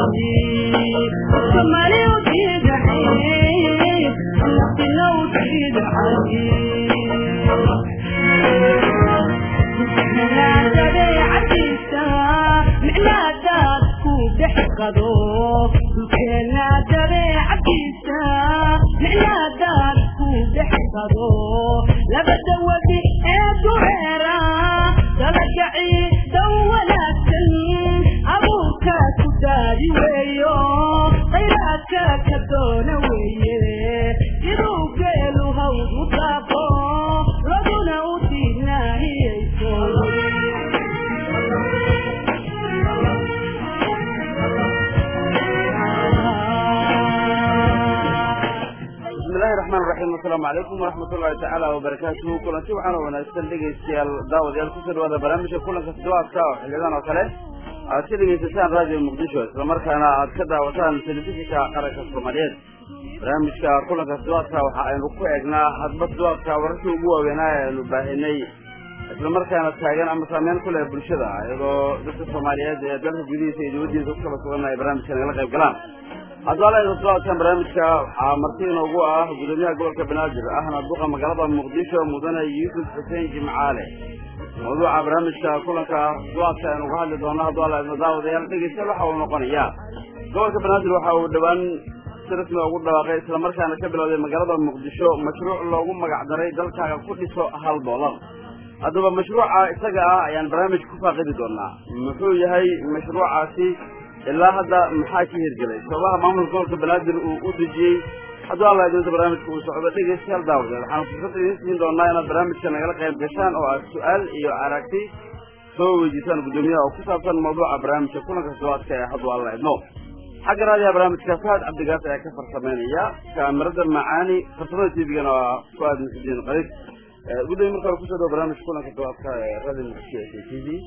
asalaamu calaykum waraxmat ullahi tacaala wabarakaatuhu kulanti waxaana wanaagsan dhegaystayaal daawadayaal kusoo dhawaada barnaamijka kulanka toddobaadka oo xiliyadan oo kale aad ka dhegaysataan raadiyo muqdisho islamarkaana aad ka daawataan telefishinka qaranka soomaaliyeed barnaamijka kulanka toddobaadka waxa aynu ku eegnaa hadba toddobaadka wararkii ugu waaweynaa ee aynu baahinay islamarkaana taagan ama saameyn ku leh bulshada iyadoo dadka soomaaliyeed ee dalka gudihiisa iyo dibadiisa ku kala sugan ay barnaamijka nagala qayb galaan haddaala toddobaadkan barnaamijka waxaa marti inoogu ah gudoomiyaha gobolka banaadir ahna duqa magaalada muqdisho mudane yuusuf xuseen jimcaale mawduuca barnaamijka kulanka toddobaadka aynu uga hadli doono haddaala daawadayaal dhegeystayaal waxa uu noqonayaa gobolka banaadir waxa uu dhowaan si rasmi ugu dhawaaqay islamarkaana ka bilowday magaalada muqdisho mashruuc loogu magac daray dalkaaga ku dhiso hal doolar haddaba mashruuca isaga ah ayaan barnaamijka ku faaqidi doonaa muxuu yahay mashruucaasi ilaa hadda maxaa ka hirgelay sababaha maamulka gobolka banaadir uu u dejiyey hadduu alla idinta barnaamijka uu socdo dhegeystayaal daawadeed waxaan fursad idiin siin doonaa inaad barnaamijka nagala qayb gashaan oo aad su-aal iyo aragti soo weydiisaan guddoomiyaha oo ku saabsan mawduuca barnaamijka kulanka toddobaadka ee hadduu alla idno xagga raadiyaha barnaamijka faad cabdigaas ayaa ka farsameynaya kaamirada macaani farsamada tvgana waa fuaad muxudiin qariib gudoomiye marka hore kusoo dhawo barnaamijka kulanka toddobaadka ee radio muqdisho ee t v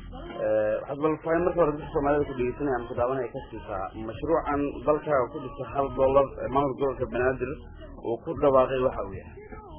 waxaad bal fahin marka hore dadka soomaalida ku dhegeysanaya ama kudaawanaya ka siisaa mashruucan dalkaaga ku dhisa hal dollar ee maamulka gobolka banaadir uu ku dhawaaqay waxa uu yahay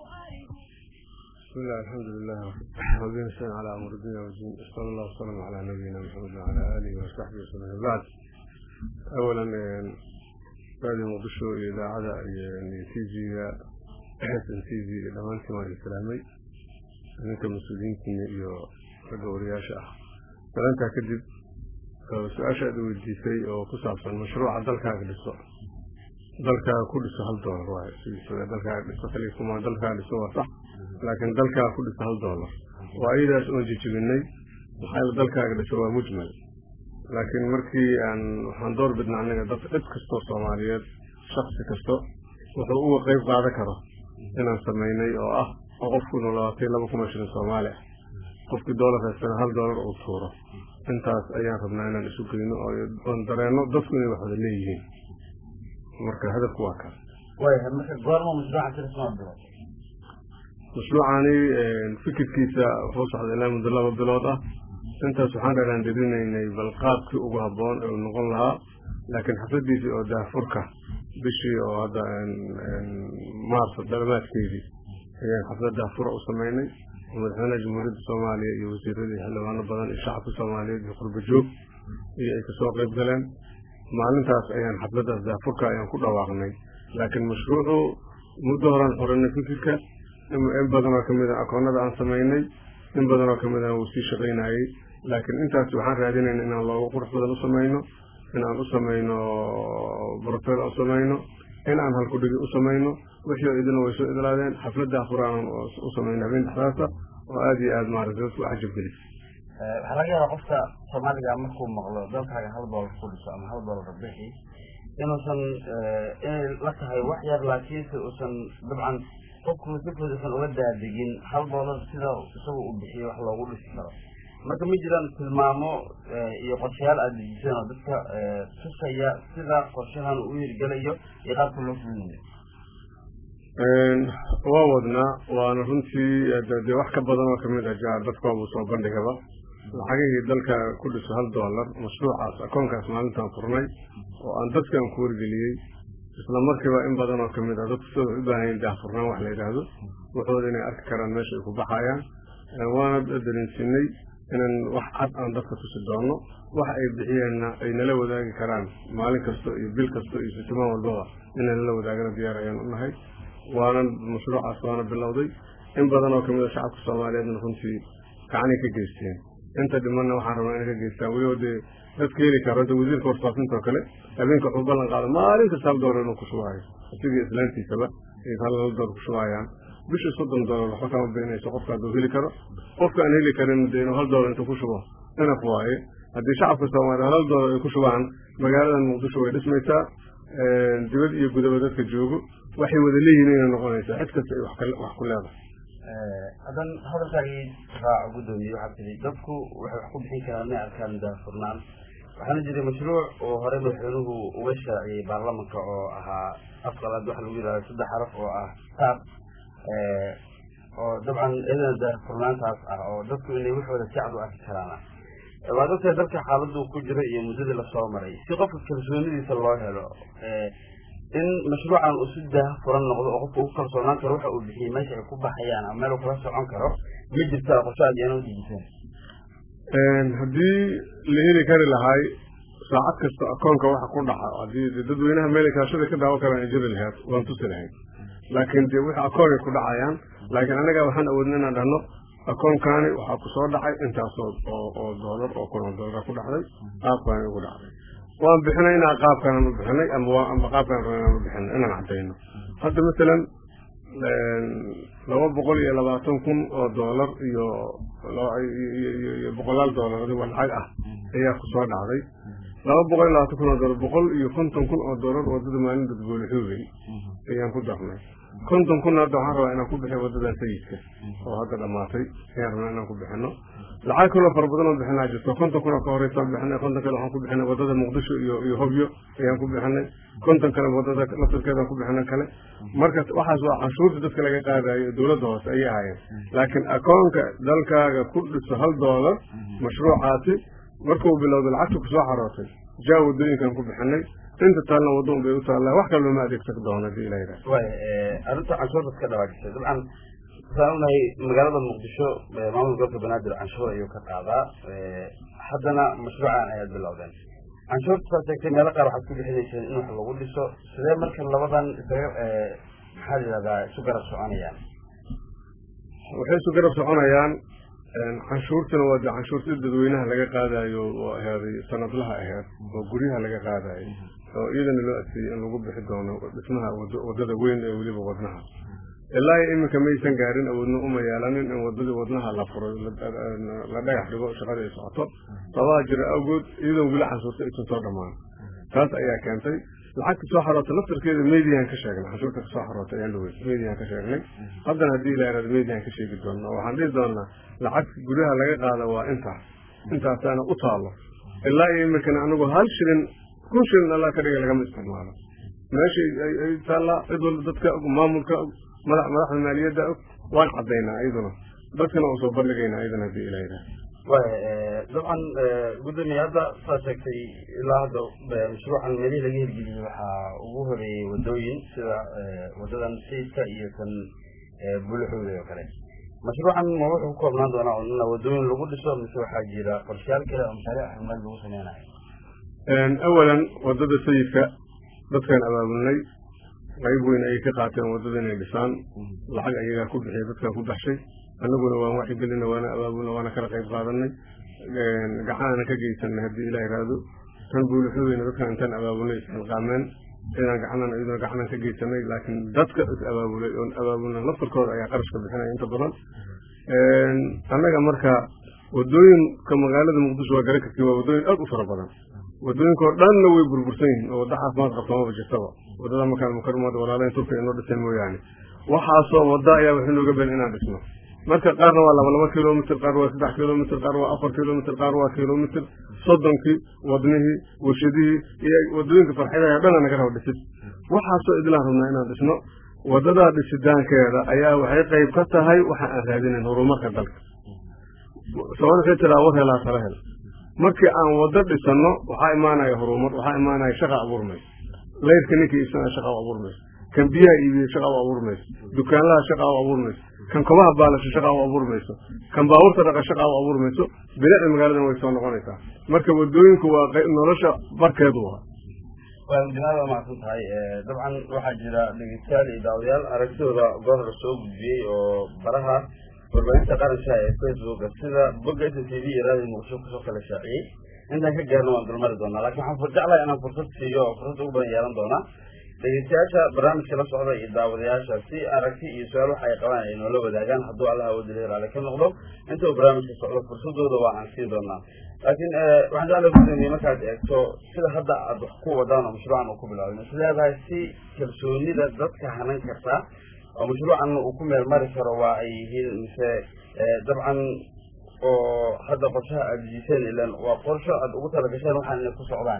بسم الله الحمد لله ربنا نستعين على امر الدنيا والدين صلى الله وسلم على نبينا محمد وعلى اله وصحبه وسلم بعد اولا راديو مقدشو اذاعه تي في xsan t v dhammaantiin waan islaamay ninka mas-uuliyiintiina iyo ragga wariyaasha ah dalantaa kadib su-aasha aad weydiisay oo ku saabsan mashruuca dalkaaga dhiso dalkaaga ku dhiso hal doolar waay sidiisa dalkaaga dhiso kaliya kuma dalkaaga dhiso waa sax laakiin dalkaaga ku dhiso hal doolar waa ayadaas oon jijibinay maxaa dalkaaga dhiso waa mujmal laakiin markii aan waxaan door bidna anaga dad cid kastoo soomaaliyeed shaksi kasto wuxuu uga qeyb qaadan karo inaan samaynay oo ah oo qofku noolaatay laba kun oo shilin soomaali ah qofkii doolar haystana hal doolar uu tuuro intaas ayaan rabnaa inaan isu geyno oon dareenno dadku inay wax wada leeyihiin marka hadafku waa kaas mashruucani fikirkiisa wuxuu socday ilaa muddo laba bilood ah intaas waxaan dheeraan derinaynay bal qaabkii ugu habboon ee uu noqon lahaa laakiin xafladiisii oo daafurka bishii oo hadda maarso dhalmaadkeedii ayaan xaflad daafura u samaynay oo madaxweynaha jamhuuriyadda soomaaliya iyo wasiiradii xildhibaano badan iyo shacabka soomaaliyeed iyo qurba joog iyo ay kasoo qayb galeen maalintaas ayaan xafladdaas daafurka ayaan ku dhawaaqnay laakiin mashruucu muddo horaan xorinay fikirka in badanoo kamid a akoonada aan samaynay in badanoo kamid a wuu sii shaqaynayey laakiin intaas waxaan raadinayna inaan looga qurux badan u samayno in aan u samayno brofel u samayno in aan halkudhigi u samayno wixii idina way soo idlaadeen xafladda afuraan u samayno habeen dhexdaasa oo aada iyo aada maaragtay dadku cajab gelis waxaa laga yaabaa qofka soomaaliga markuu maqlo dalkaaga hal doolar ku dhiso ama hal doolar bixi inuusan inay la tahay wax yar laakiinse uusan dabcan qofku si fududsan uga daadegin hal doolar sida isagu uu bixiyo wax loogu dhisi karo marka ma jiraan tilmaamo iyo qorshayaal aada dejiseen oo dadka tusaya sida qorshahan uu hirgelayo iyo qaabka loo fulinayo waa wadnaa waana runtii dee wax ka badan oo kamid ah jaar dadkoobu soo bandhigaba lacagihii dalka ku dhiso hal doolar mashruucaas akoonkaas maalintaan furnay oo aan dadkaan ku wargeliyey isla markiiba in badan oo kamid ah dadku sida u baahayen daahfurnaan wax la yidhaahdo waxooda inay arki karaan meesha ay ku baxayaan waana dareensinay inaan wax cad aan dadka tusi doono wax ay bixiyeenna ay nala wadaagi karaan maalin kasta iyo bil kasta iyo sitimaan walbaba inay nala wadaagana diyaar ayaan u nahay waana mashruucaas waana bilowday in badan oo kamid a shacabka soomaaliyeedna runtii gacanay ka geysteen inta dhimanna waxaan rabnaa inay ka geystaan weliba dee dadka heli karo hadda wasiirka warfaafinta oo kale habeenka wuxuu ballan qaada maalin kasta hal doolar inuu ku shubaayo isigii islaantiisaba ay hal hal doolar ku shubaayaan bishii soddon doolar waxba kama beenayso qofka hadduu heli karo qofka aan heli karin dee inuu hal doolar intuu ku shubo inaf waaye haddii shacabka soomaaliya hal doolar ay ku shubaan magaaladan muqdisho way dhismaysaa dibad iyo gudaba dadka joogo waxay wada leeyihiin inay noqonaysaa cid kasta ay wax ku leedahay haddan hadalkaagii raaco guddoomiye waxaad tidhi dadku waxay wax ku bixin karaan inay arkaan daafurnaan waxaana jiray mashruuc oo hore madaxweynuhu uga shaaciyey baarlamanka oo ahaa afqalaad waxa lagu yidhahda saddex xaraf oo ah taab oo dabcan iyadana daafurnaantaas ah oo dadku inay waxooda si cad u arki karaana waa dadka dalka xaaladdu ku jira iyo muddadii lasoo maray si qofka kalsoonidiisa loo helo in mashruucan uu si daah furan noqdo oo qofka ugu kalsoonaan karo waxa uu bixiyey meesha ay ku baxayaan ama meel uu kala socon karo ma jirta qorshe aad iyana udhigiseen haddii la heli kari lahay saacad kasta akoonka waxa ku dhaca haddii dadweynaha meel kaashada ka daawo karaan ay jiri lahayd waan tusi lahayd laakiin dee wixii akoonay ku dhacayaan laakiin annaga waxaan awoodna inaan dhahno akoonkaani waxaa ku soo dhacay intaasoo oo oo doolar oo kun oo doolara ku dhacday qaabkaani ugu dhacday waan bixinay inaan qaabkaan u bixinay ama waa ama qaabkaan rabay inaan u bixinay inaan cadayno hadda masalan laba boqol iyo labaatan kun oo doolar iyo iyo boqolaal doolar adigo lacag ah ayaa ku soo dhacday laba boqol iyo labaatan kun oo doolar boqol iyo konton kun oo doolar wadada maalin dadgoole xoogay ayaan ku darnay konton kun hadda waxaan rabaa inaan ku bixiyo wadada sayidka oo hadda dhamaatay ayaan rabnaa inaan ku bixino lacag kaloo fara badan oo bixinaa jirto konton kun oo ka horeysa bixinay konton kale waxaan ku bixinay wadada muqdisho iyo iyo hobyo ayaan ku bixinay konton kale wadada laftarkeedaan ku bixinay kale marka waxaas waa canshuurta dadka laga qaadayo dowladda hoose ayay ahaayeen laakiin akoonka dalkaaga ku dhiso hal doolar mashruucaasi markuu bilowda lacagta kusoo xarootay jaa wadooyinkan ku bixinay inta taalna wadon bay u taallaa wax kale looma adeegsan doono hadii ila yidhaha way arrinta canshuurtaad ka dhawaajisay dabcan waxaan unahay magaalada muqdisho maamul gobolka banaadir canshuur ayuu ka qaadaa haddana mashruucan ayaad bilowdeen canshuurta saad sheegtay meelo qaar waxaad ku bixinayseen in wax lagu dhiso sidee marka labadan isaga maxaa la yidhahdaa isu garab soconayaan waxay isu garab soconayaan canshuurtana waa de canshuurtii dadweynaha laga qaadayo oo ahaaday sanadlaha aheed oo guryaha laga qaadayo oo iyadana loo adkeeyey in lagu bixi doono dhismaha wadada weyn ee weliba wadnaha ilaa iyo iminka maysan gaarin awoodna uma yeelanin in wadadii wadnaha la furo la dhagax dhigo shaqada ay socoto sababaa jira awgood iyadoon weli canshuurta aysan soo dhamaan taas ayaa keentay lacagta soo xaroota laftarkeeda mediaan ka sheegnay canshuurta kasoo xaroota ayaan dhawey mediaan ka sheegnay haddana haddii ila yaraado mediaan ka sheegi doona waxaan dhihi doonaa lacagta guryaha laga qaada waa intaas intaasaana u taalo ilaa iyo iminkana anigu hal shilin kun shilin allaa ka dhiga lagama isticmaalo meesha ay taallaa cid walba dadka og maamulka og madax madaxda maaliyadda og waan cadaynaa iyaduna dadkana waa soo bandhigaynaa iyadana haddii ila yidhaha way dabcan guddoomiye hadda saad sheegtay ilaa hadda mashruucan meelihii laga hirgeliyey waxaa ugu horeeyey wadooyin sida wadadan sayidka iyo kan buluxuuda oo kale mashruucan ma wuxuu ku koobnaan doonaa ina wadooyin lagu dhiso mise waxaa jira qorshayaal kale oo mashaariic xirmaad lagu sameynayo awalan wadada sayidka dadkaan abaabulnay qayb weyn ayay ka qaateen wadada inay dhisaan lacag ayagaa ku bixiyay dadkaan ku baxshay annaguna waan waxigelina waana abaabulna waana kala qayb qaadanay gacanana ka geysanay haddii ilaa iraado tan buulixudeyna dadkaan intaan abaabulnay isxilqaameen inaan gacanan iyaduna gacanan ka geysanay laakiin dadka is abaabulay oon abaabulna laftarkooda ayaa qarashka bixinaya inta badan annaga marka wadooyinka magaalada muqdisho waa garan kartiin waa wadooyin aad u fara badan wadooyinkao dhanna way burbursan yihiin oo wadda caafimaad qabta maba jirtaba wadada makaan mukarmada walaalayn turka inoo dhiseen mooyaane waxaasoo wadda ayaa waxay nooga ben inaan dhisno marka qaarna waa laba laba kilomitr qaar waa saddex kilomitr qaar waa afar kilomitr qaar waa kilomitr soddonkii wadnihii warshadihii iyo wadooyinka farxadaha dhana naga raba dhisid waxaasoo idlaan rabnaa inaan dhisno wadadaa dhisitaankeeda ayaa waxay qayb ka tahay waxa aan raadinayn horumarka dalka sabad waxay tiraa war helaa tala hel markii aan wado dhisano waxaa imaanaya horumar waxaa imaanaya shaqa abuurmaysa layrka ninka iibsanaya shaqa u abuurmaysa kan biyaha iibiya shaqa u abuurmaysa dukaanlaha shaqa u abuurmaysa kan kobaha baalasho shaqa u abuuri mayso kan baabuurta dhaqa shaqa u abuuri mayso bilicda magaaladan way soo noqonaysaa marka wadooyinku waa nolosha barkeedu waa waa guddimaada waa macsan tahay dabcan waxaa jira dhegeystayaal iyo daawadayaal aragtidooda goor hore soo gudbiyey oo baraha warbaahinta qaranka ee facebooka sida bogga s t v iyo raadiyo muqdisho kusoo kala shaaciyey intaan ka gaarno waan dulmari doonaa lakin waxaan jeclahay inaan fursad siiyo oo fursad ugu badan yeelan doonaa dhegeystayaasha barnaamijka la socda iyo daawadayaasha si aragti iyo su-aal waxa ay qabaan ay noola wadaagaan hadduu allah awoodila raali ka noqdo inta uu barnaamijka socdo fursadooda waa aan siin doonaa laakiin waxaan jeclay gudoomiye markaad eegto sida hadda aad wax ku wadaan oo mashruucan uu ku bilaabay mas leedahay si kalsoonida dadka hanan kartaa oo mashruucan uu ku meel mari karo waa ay yihiin mise dabcan oo hadda qorshaha aada dejiseen ilan waa qorsho aada ugu talagasheen waxaan inay ku socdaan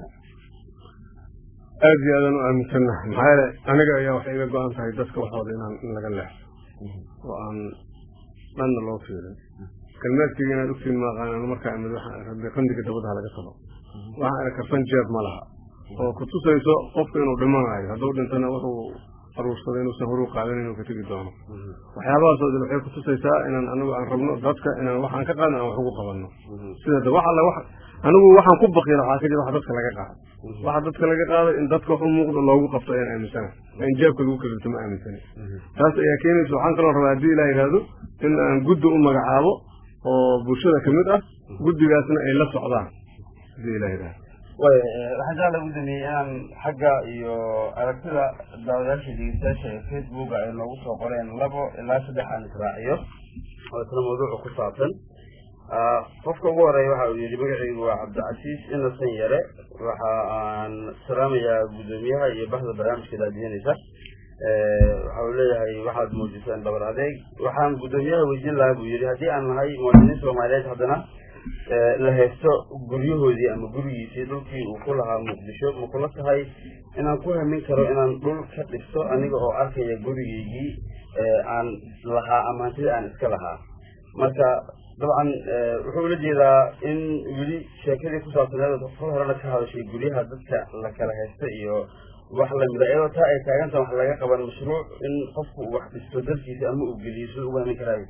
aada iyo aadaan u aaminsannahay maxaa yeele aniga ayaa waxay iga go-an tahay dadka waxooda inaan in laga leexo oo aan dhanna loo fiirin kalmeedkayga inaad ogtiin maaqaan anu markaa imid waxaan rabay qandiga dabadaha laga talo waxaan arag karsan jeeb ma laha oo kutusayso qofka inuu dhimanayo hadduu dhintana wuxuu aruursaday inuusan horuu qaadan inuu ka tegi doono waxyaabahaasoo dhan waxay kutusaysaa inaan anigu aan rabno dadka inaan waxaan ka qaadno aan wax ugu qabanno sida wax alla wax anigu waxaan ku bakiila waxaa ka jira wax dadka laga qaado waxa dadka laga qaaday in dadka wax u muuqdo loogu qabto ayaan aaminsana in jeebka lagu kalirto ma aaminsani taas ayaa keenaysa waxaan kaloo rabaa haddii ilaa yidhaahdo in aan guddi u magacaabo oo bulshada kamid ah guddigaasna ay la socdaan haddii ilaa yidhahdo way waxaan jecla gudoomiye inaan xagga iyo aragtida daawadayaasha dhegeystayaasha ee facebook ay noogu soo qoreen labo ilaa saddex aan israaciyo oo isna mawduuca ku saabsan qofka ugu horeeya waxa uu yihi magacaygu waa cabdicasiis inasan yare waxa aan salaamayaa guddoomiyaha iyo bahda barnaamijka daadiyanaysa waxa uu leeyahay waxaad muujiseen dabar adeeg waxaan guddoomiyaha weydiin lahaa buu yihi haddii aan nahay muwaadiniin soomaaliyeed haddana la haysto guryahoodii ama gurigiisii dhulkii uu ku lahaa muqdisho ma kula tahay inaan ku hamin karo inaan dhul ka dhisto aniga oo arkaya gurigeygii aan lahaa ama hantida aan iska lahaa marka dabcan wuxuu ula jeedaa in weli sheekadii ku saabsaneed kol horena ka hadashay guryaha dadka la kala haysta iyo wax lamida iyadoo taa ay taaganta wax laga qaban mashruuc in qofku uu wax dhisto dalkiisa ama uu geliyo sida ugu hamin karaa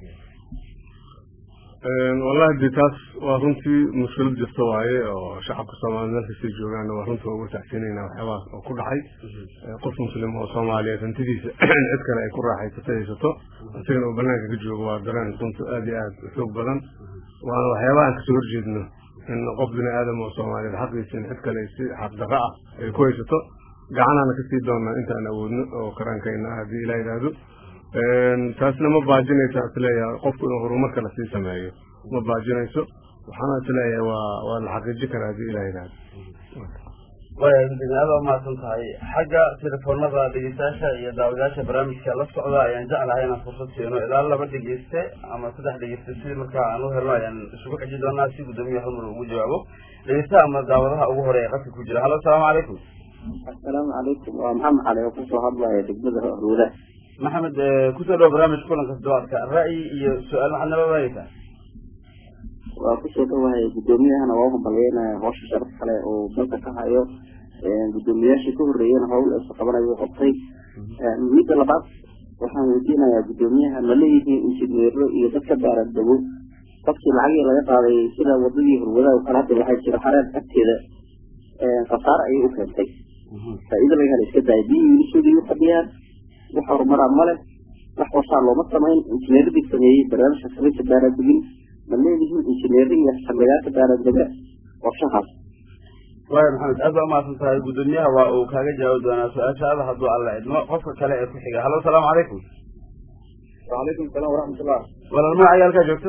wallahi de taas waa runtii mushkilad jirta waaye oo shacabka soomaliya meel kastay joogaan waa runtii uga taxsiinayna waxyaabahaas oo ku dhacay qof muslim oo soomaaliyeed hantidiisa cid kale ay ku raaxaysato haysato isagana uu banaanka ka joogo waa dareen runtu aada iyo aada xoog badan waana waxyaabaha aan kasoo horjeedno in qof bini aadam oo soomaaliyeed xaqiisa in cid kale si xaqdaqa ah ay ku haysato gacanaana kasii doonaa intaan awoodno oo karaankayna ah haddii ilaa yidhaahdo taasna ma baajinaysa isleeyahay qofku inuu horumarka lasii sameeyo ma baajinayso waxaana isleeyahay waa waa la xaqiiji karaa haddii ilah yidhahdo waya aada umahadsan tahay xagga telefoonada dhegeystayaasha iyo daawadayaasha barnaamijka la socda ayaan jeclahay inaan fursad siino ilaa laba dhegeyste ama saddex dhegeyste si markaa aan u helno ayaan isugu xiji doonaa si guddoomiya halmar ugu jawaabo dhegeystaha ama daawadaha ugu horeeya qadka ku jira hallo asalaamu calaykum assalaamu calaykum waa maxamed cali oo kusoo hadlaya degmada ruuda maxamed kusoo dhawo barnaamijka kulanka toddobaadka ra'yi iyo su-aal maxaad nala wadaagaysaa waa kusoo dhawahay guddoomiyahana waa uhambalyeynaya howsha sharaf kale oo dalka ka hayo guddoomiyaashii ka horreeyana howl eesa qabanayo u qabtay midda labaad waxaan weydiinayaa guddoomiyaha ma leeyihiin injineero iyo dadka baaraadabo qofkii lacagii laga qaaday sida wadadii horwadaha kale hadda waxaa jira xareed agteeda khasaare ayay u keentay faa-iida laga hela iska daaya biyii wiilishoodii u fadhiyaan wax horumaraa male wax qorsaa looma samayn injineeradii sameeyey barnaamijka samaysa baaraadegin ma leedihiin injineero iyo xildhigaanka baaraadega qorshahaas waaya maxamed aad baa umahadsan tahay guddoomiyaha waa uu kaaga jawaabi doonaa su-aashaada hadduu alla idmo qofka kale ee ku xiga hallo asalaamu calaykum wacalaykum salaam waraxmatullah walaal magaca halkaa joogto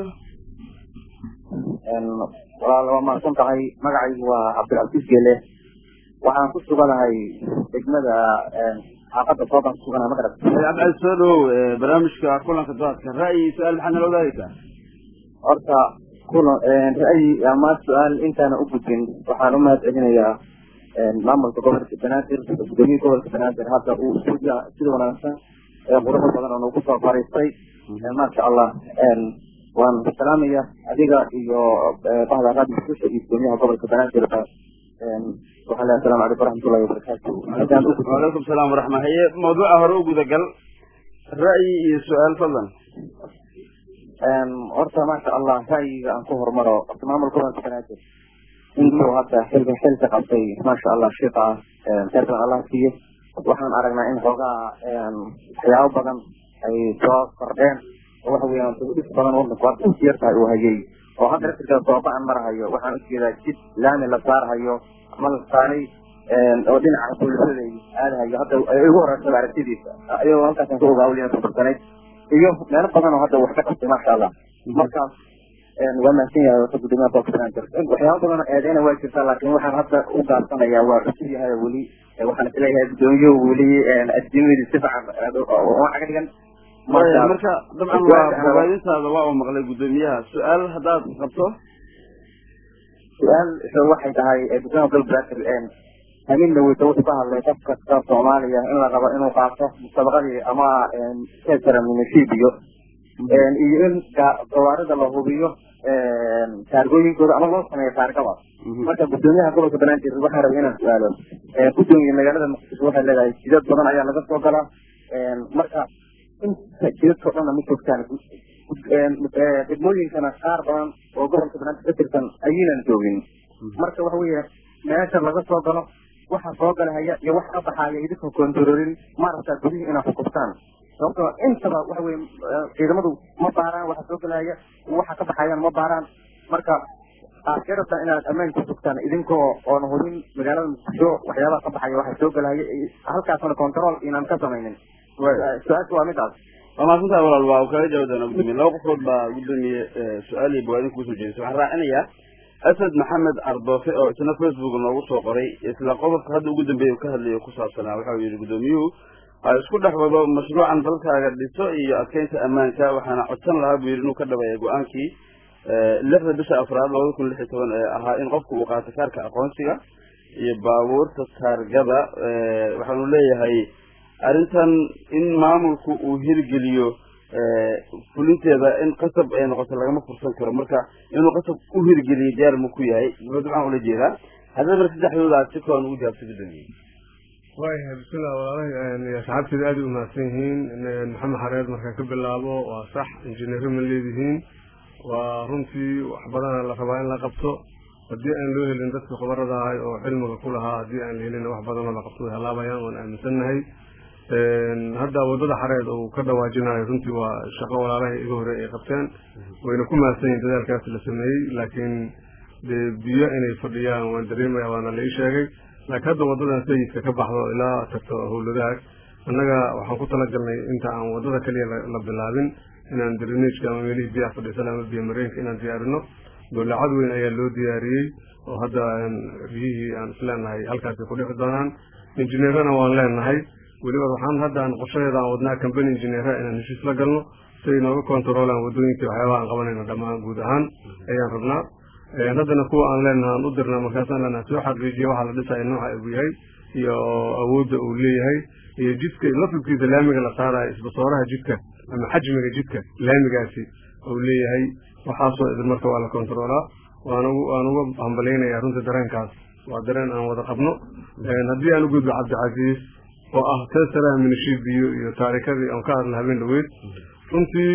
walaal waa mahadsan tahay magacaygu waa cabdilcasiis gele waxaan ku suganahay degmada xaafadda sooban ku suganahay magarat cabdicali soo dhawow barnaamijka kulanka doadka ra'yi su-aal maxaad nala wadaagaysaa horta kuna ra'yi ama su-aal intaana u gudbin waxaan u mahad celinayaa maamulka gobolka banaadir gudoomiyii gobolka banaadir hadda uu sida wanaagsan ee quruxda badan oo nagu soo fariistay maasha allah waan salaamaya adiga iyo bahda radio susha iyo gudoomiyaha gobolka banaadir waxaan leeyahay asalamu calaykum waraxmatullahi wabarakaatu haddaan u gudbin wacalaykum salaam waraxma haye mawduuca hore u gudagal ra'yi iyo su-aal fadlan horta maasha allah ra'yiga aan ku hormaro horta maamulka gobolka banaadir intuu hadda xilka xilka qabtay maasha allah shiqa khayr badan allah siiyo waxaan aragnaa in xoogaa waxyaabo badan ay soo kordheen oo waxa weeyaan dugdhis badan wadanku waa inti yar tahay uu hayay oo hadda laftirkaa sooba aan marahayo waxaan ujeedaa jid laami la saarhayo ama la saaray oo dhinaca bulshada aadahayo hadda ay igu horeysaba aragtidiisa ayagoo halkaasaan ku ogaa weliyan kabarsanayd iyo meelo badan oo hadda wax ka qabtay maasha allah markaas waa mahadsan yahay wata gudoomiyaha gobolka banaadir waxyaaba badan oo eedeyna waa jirtaa laakiin waxaan hadda u gaabsanayaa waa cusub yahay weli waxaan isleeyahay gudoomiyuhu weli addiimadi si fiican waxa ka dhigan marka dabcan waa bogaadintaada waa uu maqlay gudoomiyaha su-aal haddaad qabto su-aal waxay tahay gudoomiyaha gobolka banaadir haminna weyta wuxuu ka hadlay qof kasta soomaaliya in la rabo inuu qaato musabaqadii ama kesara munisibiyo iyo in gawaarida la hubiyo taargooyinkooda ama loo sameeyo taargaba marka gudoomiyaha gobolka banaadir waxaan rabay inaan su-aalo gudoomiye magaalada muqdisho waxay leedahay jidad badan ayaa laga soo galaa marka inta jidadkao dhanna ma joogtaan degmooyinkana qaar badan oo gobolka banaadir ka tirsan ayaynan joogin marka waxa weeye meesha laga soo galo waxa soo galahaya iyo wax ka baxaaya idinka kontaroolin maaragtaa gudihii inaad xukustaan sababtoo intaba waxa weye ciidamadu ma baaraan waxa soo galahaya waxa ka baxayaan ma baaraan marka aad ka rabtaan inaad ammaan ku sugtaan idinkoo oon hubin magaalada muqdisho waxyaabaha ka baxaya waxa soo galahaya halkaasna control inaan ka samaynin su-aasha waa midaas waa maasantaha walaal waa uu kaga jawaab doonaa gudoomiye laba qofood baa gudoomiye su-aal iyo bogaadin kuusoo jeedisay waxaan raacinayaa asad maxamed ardoofe oo isna facebook noogu soo qoray isla qodobka hadda ugu dambeeya u ka hadlayo ku saabsanaa waxa uu yihi gudoomiyuhu ha isku dhex wado mashruucan dalkaaga dhiso iyo adkeynta ammaanka waxaana codsan lahaa buu yidhi inuu ka dhabeeya go-aankii lixda bisha afraad labada kun lix iyo toban ee ahaa in qofku uu qaato kaarka aqoonsiga iyo baabuurta taargada waxaanu leeyahay arrintan in maamulku uu hirgeliyo fulinteeda in qasab ay noqoto lagama fursan karo marka inuu qasab u hirgeliyo diyaar mu ku yahay muxuu dabcan ula jeedaa haddii marka saddexdooda aad si kooban ugu jawaabto gudoomiye waayahay bismillah walaalahay asxaabteeda aada u mahadsan yihiin maxamed xareed markaan ka bilaabo waa sax injineero ma leedihiin waa runtii wax badana la rabaa in la qabto haddii aan loo helin dadka khubarada ahay oo cilmiga ku lahaa haddii aan la helin wax badanoo la qabto way halaabayaan waan aaminsannahay hadda wadada xareed uu ka dhawaajinayo runtii waa shaqo walaalahay iga hore ay qabteen wayna ku mahadsan yihin dadaalkaas la sameeyey laakiin dee biyo inay fadhiyaan waan dareemaya waana la ii sheegay laakiin hadda wadadan sayidka ka baxdo ilaa tagto howladaag annaga waxaan ku talagalnay inta aan wadada kaliya la bilaabin inaan drenageka ama meelihii biyaha fadhiisan ama biyo mareenka inaan diyaarino dowlacad weyn ayaa loo diyaariyey oo hadda biyihii aan isleenahay halkaasay ku dhici doonaan injineerana waan leenahay weliba waxaan hadda aan qorshadeeda aan wadnaa company engineera inaan heshiis la galno si ay nooga controolaan wadooyinka waxyaabaha aan qabanayno dhammaan guud ahaan ayaan rabnaa haddana kuwa aan leenaha aan u dirnaa markaasaan leenaha soo xaqiijiya waxaa la dhisaya nooca uu yahay iyo awoodda uu leeyahay iyo jidka lafidkiisa laamiga la saarayo isbasooraha jidka ama xajmiga jidka laamigaasi uu leeyahay waxaasoo idin marka waa la controolaa waan waan uga hambalaynayaa runtii dareenkaas waa dareen aan wada qabno haddii aan u gudbo cabdicasiis oo ah tesaraha minishibiyo iyo taarikadii aan ka hadla habeen dhaweyd runtii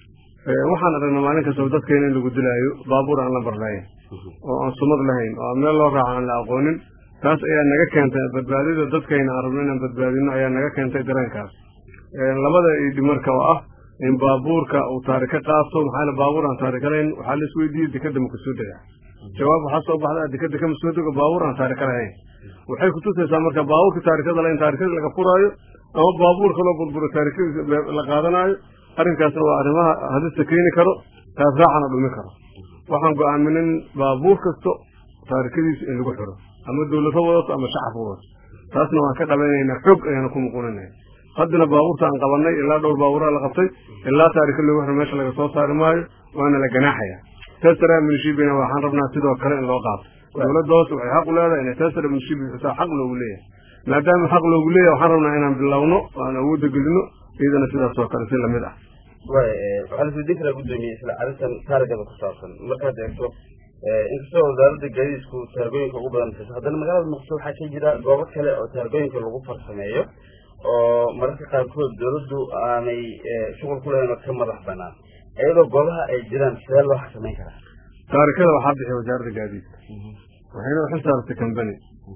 waxaan aragnaa maalin kastaba dadkeena in lagu dilaayo baabuur aan la barlayn oo aan sumad lahayn oo aan meel loo raaco aan la aqoonin taas ayaa naga keentay badbaadida dadkayna aan rabno inaan badbaadino ayaa naga keentay dareenkaas labada idhi marka oo ah in baabuurka uu taarika qaato maxaa baabuur aan taarika lahayn waxaa la isweydiiyey dekada ma kasoo dega jawaab waxaa soo baxda dekada kama soo dego baabuur aan taarika lahayn waxay kutusaysaa marka baabuurka taarikada lahayn taarikada laga furaayo ama baabuurka loo burburo taarikadiisa la qaadanaayo arrinkaasna waa arrimaha hadista keeni karo taas raacana dhumi karo waxaan go-aaminin baabuur kasto taarikadiisa in lagu xiro ama dawlad ha wadato ama shacab ha wadato taasna waan ka dhabaynaynaa xoog ayaana ku muquuninaya haddana baabuurta aan qabanay ilaa dhowr baabuuraa la qabtay ilaa taarika loogu xiro meesha laga soo saari maayo waana la ganaaxaya tesara minishibina waxaan rabnaa sidoo kale in loo qaato dawladda hoose waxay xaq u leedahay inay tesara minishibi xisaa xaq loogu leeyahay maadaama xaq loogu leeyahay waxaan rabnaa inaan bilowno oo aan awoodda gelino iyadana sidaas oo kale si lamid ah way waxaa la isweydiin karaa gudoomiye isla arrintan taarigada ku saabsan markaad eegto inkastoo wasaaradda gaadiidku taargooyinka ugu badan bixiso haddana magaalada muqdisho waxaa ka jira goobo kale oo taargooyinka lagu farsameeyo oo mararka qaarkood dawladdu aanay shuqul ku lahayn oo ka madax banaan iyadoo goobaha ay jiraan sidee loo xakameyn karaa taarikada waxaa bixiya wasaaradda gaadiidka waxayna u xilsaartay company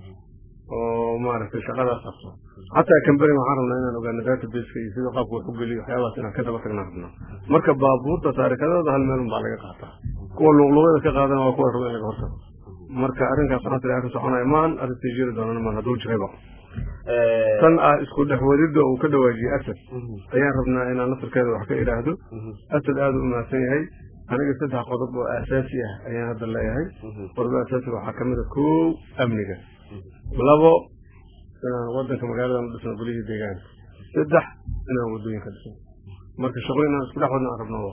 oo maaragtay shaqadaas qabto xataa company waxaan rabnaa inaan ogaano databaseka iyo sida qaabka wax u geliyo waxyaabahaas inaan ka daba tagnaan rabnaa marka baabuurta taarikadooda hal meel unbaa laga qaataa kuwa luqluqyada ka qaadana waa kuwa raba in laga hortago marka arrinkaas waxaa tiri arrin soconaya maan arrintii jiri doonana maan hadduu jirayba tan ah isku dhex wadida uu ka dhawaajiyey asad ayaan rabnaa inaan laftarkeeda wax ka idhaahdo asad aada u mahadsan yahay aniga saddex qodob oo asaasi ah ayaan hadda leeyahay qodob asaasiga waxaa kamid a kow amniga labo inaan wadanka magaaladan u dhisno golihii deegaanka saddex inaan wadooyinka dhisno marka shaqo inaan isku dhex wadna aan rabno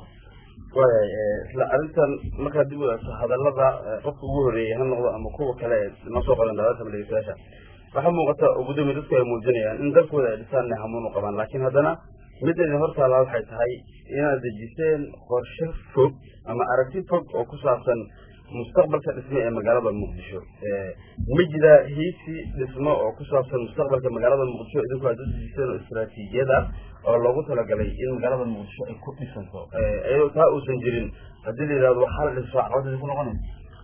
waayay isla arrintan markaa dib u eegto hadallada qofka ugu horreeyey ha noqdo ama kuwa kale ee noo soo qadan dhawaatama dhegeystayaasha waxaa muuqata gudoomiya dadku ay muujinayaan in dalkooda ay dhisaan inay hamuun u qabaan laakiin haddana midda idin hortaala waxay tahay inaad dejiseen qorshe fog ama aragti fog oo ku saabsan mustaqbalka dhisme ee magaalada muqdisho ma jira hiisi dhismo oo ku saabsan mustaqbalka magaalada muqdisho idinku aad u dejiseen oo istaraatiijiyad ah oo loogu talagalay in magaalada muqdisho ay ku dhisanto iyadoo taa uusan jirin haddii la yidhahdo waxaa la dhiso caqabad idinku noqonaysa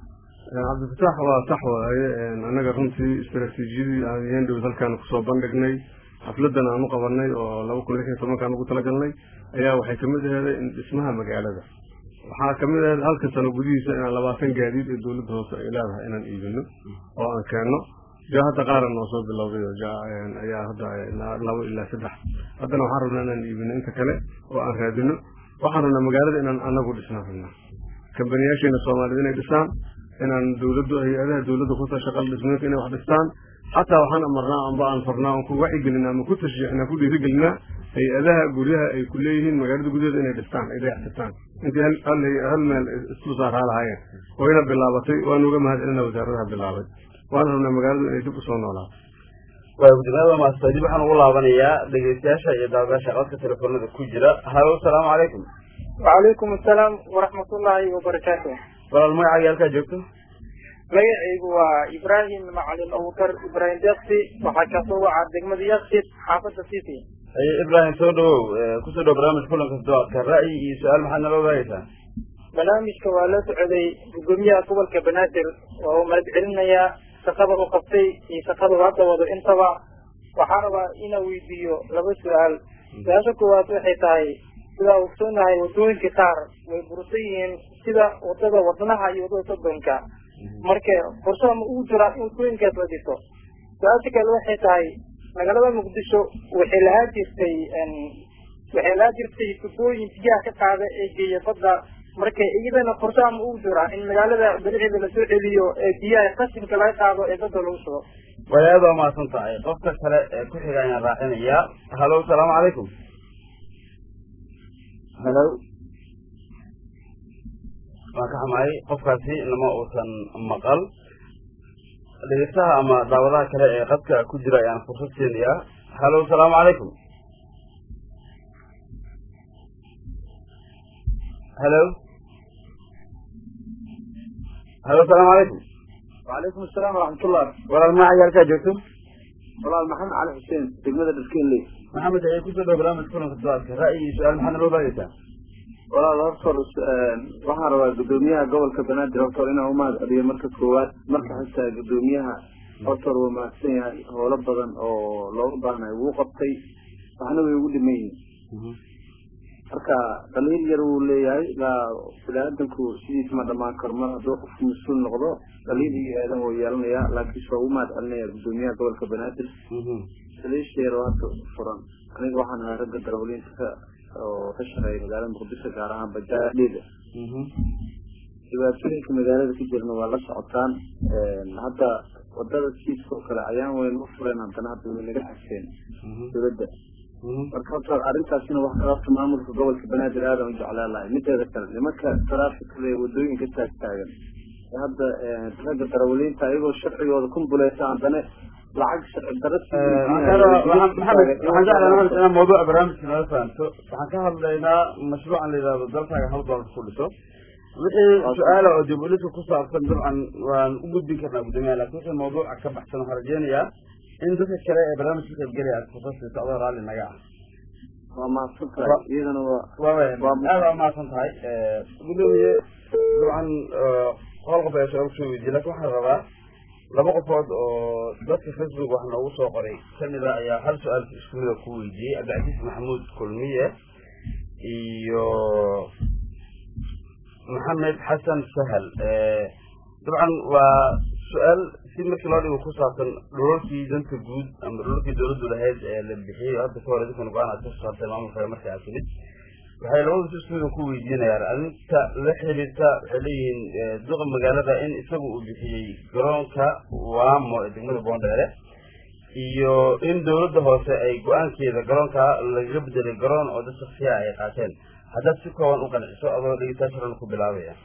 cabdifatax waa sax waaye annaga runtii istaraatiijiyadii aan yeen dhow halkaan kusoo bandhignay xafladan aan u qabanay oo laba kun lix iyo tobankaan ugu talagalnay ayaa waxay kamid aheeday in dhismaha magaalada waxaa kamid aheed halka sano gudihiisa inaan labaatan gaadiid ee dowladda hoose ay leedahay inaan iibino oo aan keenno ja hadda qaara noo soo bilowday oo ja ayaa hadda labo ilaa saddex haddana waxaan rabnaa inaan iibino inta kale oo aan raadino waxaan rabnaa magaalada inaan anagu dhisnaan rabnaa kambaniyaasheena soomaaliyed inay dhisaan inaan dawladdu hay-adaha dawladda kuta shaqal dhismeedka inay wax dhistaan xataa waxaan amarnaa amba aan farnaa aan ku wacigelinaa ama ku tashjiixnaa ku dhiirigelinaa hay-adaha guryaha ay ku leeyihiin magaalada gudaheeda inay dhistaan ay dayactirtaan intii hal hal meel islu saaraa lahaayeen oo ina bilaabatay waan uga mahad celinaa wasaaradaha bilaabay waan rabnaa magaaladu inay dib usoo noolaato waay gudoomiyaada maasta dib waxaan ugu laabanayaa dhegeystayaasha iyo daawadayaasha codka telefoonada ku jira halo asalaamu calaykum wacalaykum asalaam waraxmatullaahi wabarakaatu walaal magacaaga halkaa joogto magacaygu waa ibraahim macalin abukar ibraahim deksi waxaa kasoo wacaa degmada yaksid xaafadda city haye ibraahim soo dhawow kusoo dhawo barnaamij kulanka doadka ra'yi iyo su-aal maxaad nala wadaagaysaa barnaamijka waa la socday gudoomiyaha gobolka banaadir waa uu mahad celinayaa shaqada u qabtay iyo shaqada uu hadda wado intaba waxaa rabaa inaa weydiiyo laba su-aal su-aasha koowaad waxay tahay sidaa ogsoonahay wadooyinka qaar way bursan yihiin sida wadada wadnaha iyo wadada sodonka marka qorshaha ma ugu jiraa in wadooyinkaas la dhiso su-aasha kale waxay tahay magaalada muqdisho waxay lahaa jirtay waxay lahaa jirtay tubooyin biyaha ka qaada ee geeya badda marka iyadana qorshaha ma ugu jiraa in magaalada bericeeda lasoo celiyo ee biyaha qashinka laga qaado ee badda lagu shubo way aad waa mahadsan tahay qofka kale ee ku xiga ayaan raacinayaa halo asalaamu calaykum halo waan ka xumahay qofkaasi nama uusan maqal dhegeystaha ama daawadaha kale ee qadka ku jira ayaan fursad siinayaa halo asalaamu calaykum halo halo asalaamu calaykum وعليكم السلام ورحمة الله walaal magacaaga halkaa joogto والله محمد علي حسين دقمة دسكين لي maxamed ayay kusoo dhawo barnaamij kulanka doadka ra'yi iyo su-aal maxaad nala wadaagaysaa walaal horta waxaan rabaa gudoomiyaha gobolka banaadir horta inaan umahad celiyo marka koowaad marka xitaa gudoomiyaha horta waa mahadsan yahay howlo badan oo looga baahnayo wuu qabtay waxna way ugu dhiman yihiin marka dhaliil yar wuu leeyahay ilaa bini-aadanku sidiisa ma dhamaan karo mar hadduu qofku mas-uul noqdo dhaliil iyo aadan wuu yeelanayaa laakiinse waa ugu mahad celinaya gudoomiyaha gobolka banaadir saliisheer oo hadda furan aniga waxaan ahaa ragga darawaliinta oo ka shaqeeya magaalada muqdisho gaar ahaan bajaadhida dhibaatooyinka magaalada ka jirna waa la socotaan hadda wadada siidka oo kale ayaan weyn u fureen haddana hadda way naga xagteen dowladda marka horta arrintaasina wax ka qabta maamulka gobolka banaadir aadan u jeclaan lahay mideeda kale nimanka taraafikada ee wadooyinka taag taagan hadda ragga darawaliinta ayagoo sharcigooda kumbuleysa haddana lacag sharci daro maxamed waxaan jeclahay maxamed inaan mawduuca barnaamijka nala fahamto waxaan ka hadlaynaa mashruucan la yidhahdo dalkaaga hal doolar ku dhiso wixii su-aala oo dib uliska ku saabsan dabcan waan u gudbin karnaa guddoomiyaha lakin wixii mawduuca ka baxsan waxaan rajeynayaa in dadka kale ee barnaamijka ka qaybgelaya aad fursad siiso adoo raalli naga ah waa mahadsan tahay iyadana waa aada waa mahadsan tahay gudoomiye dabcan hal qof ayaa su-aal kusoo weydiye lakin waxaan rabaa laba qofood oo dadka facebook wax noogu soo qoray kamida ayaa hal su-aal isku mida ku weydiiyey cabdicasiis maxamuud kulmiye iyo maxamed xasan sahal dabcan waa su-aal si markii loo dhigo ku saabsan dhulalkii danta guud ama dhulalkii dawladdu lahayd ee la bixiyey hadda ka hor idinkan go-aan aad ka saartay maamulka marka aad timid waxay labada si iskuudan ku weydiinayaan arrinta la xiriirta waxay leeyihiin duqa magaalada in isagu uu bixiyey garoonka waamo ee degmada boondheere iyo in dawladda hoose ay go-aankeeda garoonka lagaga bedelay garoon oo dad shaksiya ay qaateen haddaad si kooban u qanciso adoo dhegeystaasharan ku bilaabaya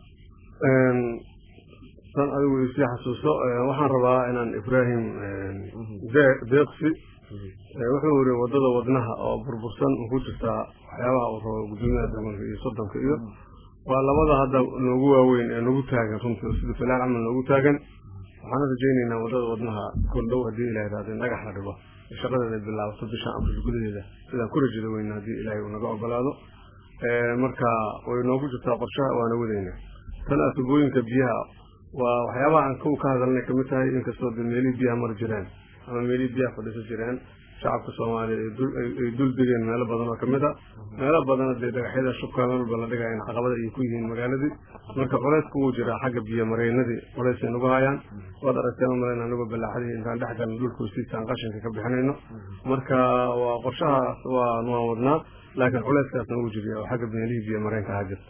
san adigu isii xasuuso waxaan rabaa inaan ibrahim deeqsi wuxuu yiri wadada wadnaha oo burbursan ku jirtaa waxyaabaha uu rabo gudoomiyaha deegaanka iyo soddonka iyo waa labada hadda noogu waaweyn ee nagu taagan runtii sida filaan camal noogu taagan waxaan rajaynaynaa wadada wadnaha kordhow haddii ilahay raado in dhagax la dhigo shaqadeeda bilaabato bisha abril gudaheeda sidaan ku rajada weyna haddii ilaahay uu naga ogolaado marka way noogu jirtaa qorshaha waana wadaynaa tan atubooyinka biyaha waa waxyaabaha aan kow ka hadalnay kamid tahay inkastoo de meelihii biyaha mari jireen ama meelihii biyaha fadhiisan jireen shacabka soomaaliya ay dul degeen meelo badan oo kamid a meelo badana dee dhagaxyada shubka meel walba la dhigaya in caqabada ay ku yihiin magaaladii marka culeysku wuu jiraa xagga biyo mareenadii culeysay nagu hayaan waad aragteen umalen anigoo balaaxadii intaan dhex galno dhulka hoostiisaan qashinka ka bixinayno marka waa qorshahaas waa waan wadnaa laakiin culeyskaas nagu jiriya oo xagga meelihii biyo mareenka ahaa jirta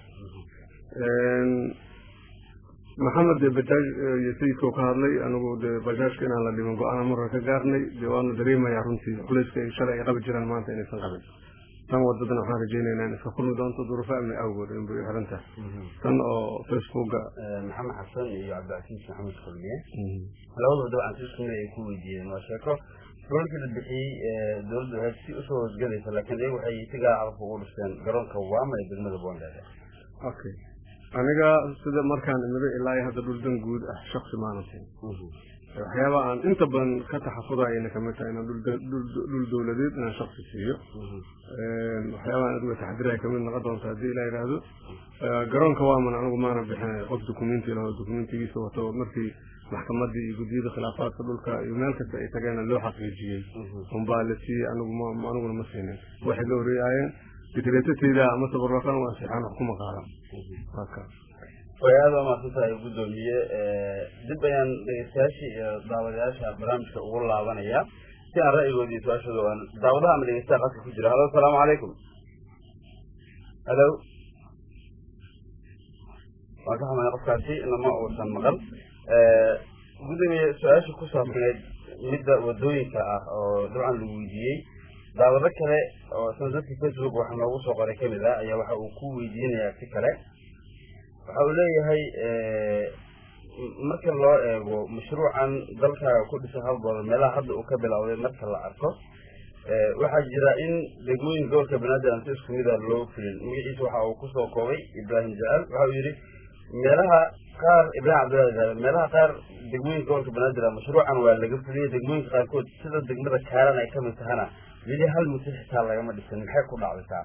maxamed de bajaaj iyo sayidkao ka hadlay anigu de bajaajka inaan la dhiban go-aana marra ka gaarnay dee waanu dareemayaa runtii culayska ay shalay ay qabi jiraan maanta inaysan qabin tan wadadan waxaan rajaynaynaa in iska kulmi doonto duruufo amni awgood in bay xiran tahay tan oo facebooka maxamed xasan iyo cabdicasiis maxamed kulmiye labadaba dabcan si isku mid ay ku weydiiyeen waa sheeko dhulalkii la bixiyey dawladda waxay si usoo hoosgelaysa laakiin iyagu waxay si gaar carabka ugu dhisteen garoonka waama ee degmada boondheere okay aniga sida markaan imida ilaa hadda dhul dan guud ah shaksi maana siin waxyaaba aan inta badan ka taxafudayna kamid tahay inaan dhul dawladeed inaan shaksi siiyo waxyaabaan adiga taxdiraya kamid noqon doonta haddii ilaa yidhaahdo garoonka waaman anigu maana bixinay qof documenti laho documentigiisa wato markii maxkamadii iyo guddiyada khilaafaadka dhulka iyo meel kasta ay tageena loo xaqiijiyey unbaa la siiyey anigu aniguna ma siinin waxay la horeeyaayeen dikreetateyda ama tabarruqan waa sixaan wax kuma qaadan way aada waa mahadsan tahay gudoomiye dib ayaan dhegeystayaashii iyo daawadayaasha barnaamijka ugu laabanaya si aan ra'yigooda iyo su-aashooda aan daawadaha ama dhegeystaha qadka ku jira halo asalaamu calaykum halo waan ka xumay qofkaasi nama uusan maqal gudoomiye su-aasha ku saabsaneyd midda wadooyinka ah oo dabcan lagu weydiiyey daawado kale oo isna dadka facebook waxa noogu soo qoray kamid ah ayaa waxa uu ku weydiinayaa si kale waxa uu leeyahay marka loo eego mashruucan dalkaaga ku dhisa halgooda meelaha hadda uu ka bilowday marka la arko waxaa jira in degmooyin gobolka banaadir aan si isku mida loo fulin magaciisa waxa uu kusoo koobay ibraahim jacaal waxa uu yidhi meelaha qaar ibraahim cabdillahi jacaal meelaha qaar degmooyinka gobolka banaadir mashruucan waa laga fuliyey degmooyinka qaarkood sida degmada kaaran ay kamid tahana weli hal muddo xitaa lagama dhisin maxay ku dhacdaysaa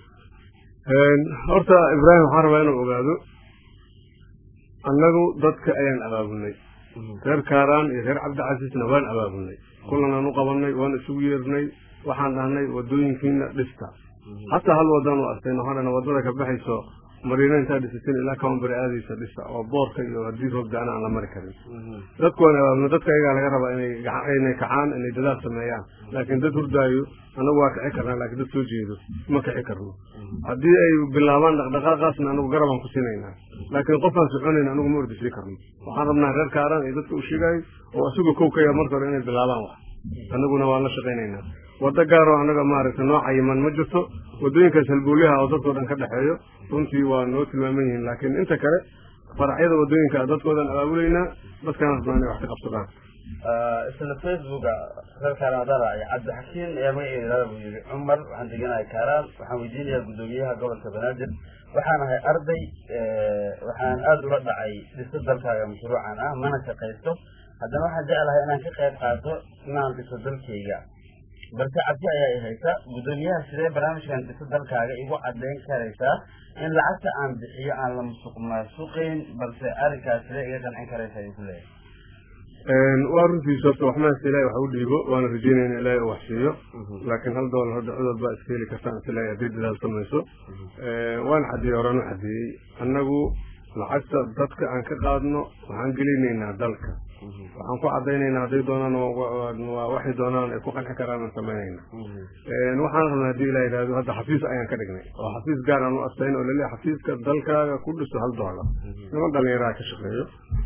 horta ibraahim waxaan rabaa inuu ogaado annagu dadka ayaan abaabulnay reer kaaraan iyo reer cabdicasiisna waan abaabulnay kulanaan u qabanay waan isugu yeernay waxaan dhahnay wadooyinkiina dhista hataa hal wadaan u arkayna waxaan dhahnay wadada ka baxayso mariina intaa dhisateen ilaa kawambari aadaysa dhisa oo boorka iyo haddii roob da-ana aan la mari karin dadku waan abaabulnay dadka ayagaa laga rabaa inay inay kacaan inay dadaal sameeyaan laakiin dad hurdaayo anagu waa kici karnaa laakiin dad soo jeedo ma kici karno haddii ay bilaabaan dhaqdhaqaaqaasna anagu garabaan ku siinaynaa laakiin qofaan soconayn anagu ma ordisii karno waxaan rabnaa reer kaaraan iyo dadka u sheegaayo oo isagoo kow ka yaa marka hore inay bilaabaan wax anaguna waan la shaqaynaynaa waddo gaaroo anaga maaragtay nooca yiman ma jirto wadooyinkaas halbooliyaha oo dadkao dhan ka dhexeeyo runtii waa noo tilmaaman yihiin laakiin inta kale faracyada wadooyinka dadkoodan abaabulaynaa dadkaana rabnaa inay wax ka qabsadaan isla facebooka reer kaaraadara iyo cabdixakiin ayaa magaceeda buu yidhi cumar waxaan deganahay kaaraan waxaan weydiinayaa guddoomiyaha gobolka banaadir waxaan ahay arday waxaan aada ula dhacay dhista dalkaaga mashruucan ah mana shaqaysto haddana waxaan jeclahay inaan ka qayb qaato inaan dhiso dalkayga balse cabsi ayaa i haysa guddoomiyaha sidee barnaamijkan dhisa dalkaaga igu caddayn karaysaa in lacagta aan bixiyo aan la musuq maasuqayn balse arrinkaas sidee iga qancin karaysa ayuu ku leeyahay waa runtiisa horta wax maasta ilahay wax u dhiibo waana rajeynayna ilaahay uu wax siiyo laakiin hal doolar hadda cudud baa iska heli kartaan is ilaahay haddii dadaal samayso waan xadeeyey horaan u xadeeyey annagu lacagta dadka aan ka qaadno waxaan gelinaynaa dalka waxaan ku cadaynaynaa hadday doonaan waa waxay doonaan ay ku qanci karaan aan samaynayna waxaan rabnaa haddii ilah yidhahdo hadda xafiis ayaan ka dhignay oo xafiis gaar aan u astayn oo laleeyahay xafiiska dalkaaga ku dhiso hal doolar niman dhalinyaraha ka shaqeeyo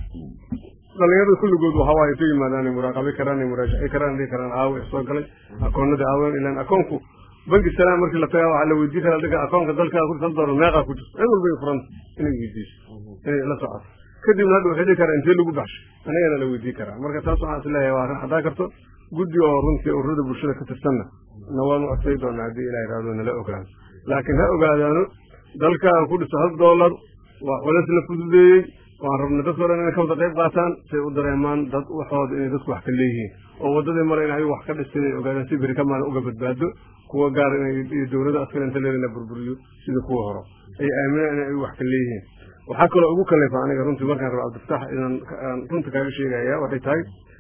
dhalinyarada kulligood waxa waaye ka yimaadaan muraaqabi karaan muraajacin karaan dhihi karaan aawe soo galay akoonadii aawen ilaan akoonku banki salaan markii la tagaa waxaa la weydiin karaa dadka akoonka dalkaaga ku hal doolar meeqaa ku jirto cid walba furanta inay weydiiso inay la socoto kadibna hadda waxay dhihi karaa intee lagu baxsho anagana la weydiin karaa marka taas waxaan is leeyahay waa arrin hadaa karto guddi oo runtii ururada bulshada ka tirsanna na waanu adsay doonaa haddii ilah yidhahdo nala ogaano laakiin ha ogaadaano dalkaaga ku dhiso hal doolar waa culeys la fududeeyey waan rabnay dadkao dhan inay ka wada qayb qaataan say u dareemaan dad waxooda inay dadku wax ka leeyihiin oo waddadii mare in ayagu wax ka dhistay ay ogaadaan si beri ka maalin uga badbaado kuwa gaar inay dowladda askar inta leeda la burburiyo sida kuwa hore ay aaminaan in ayagu wax ka leeyihiin waxaa kaloo ugu kaleefa aniga runtii markaan rabo cabdifatax inaan runta kaaga sheegaya waxay tahay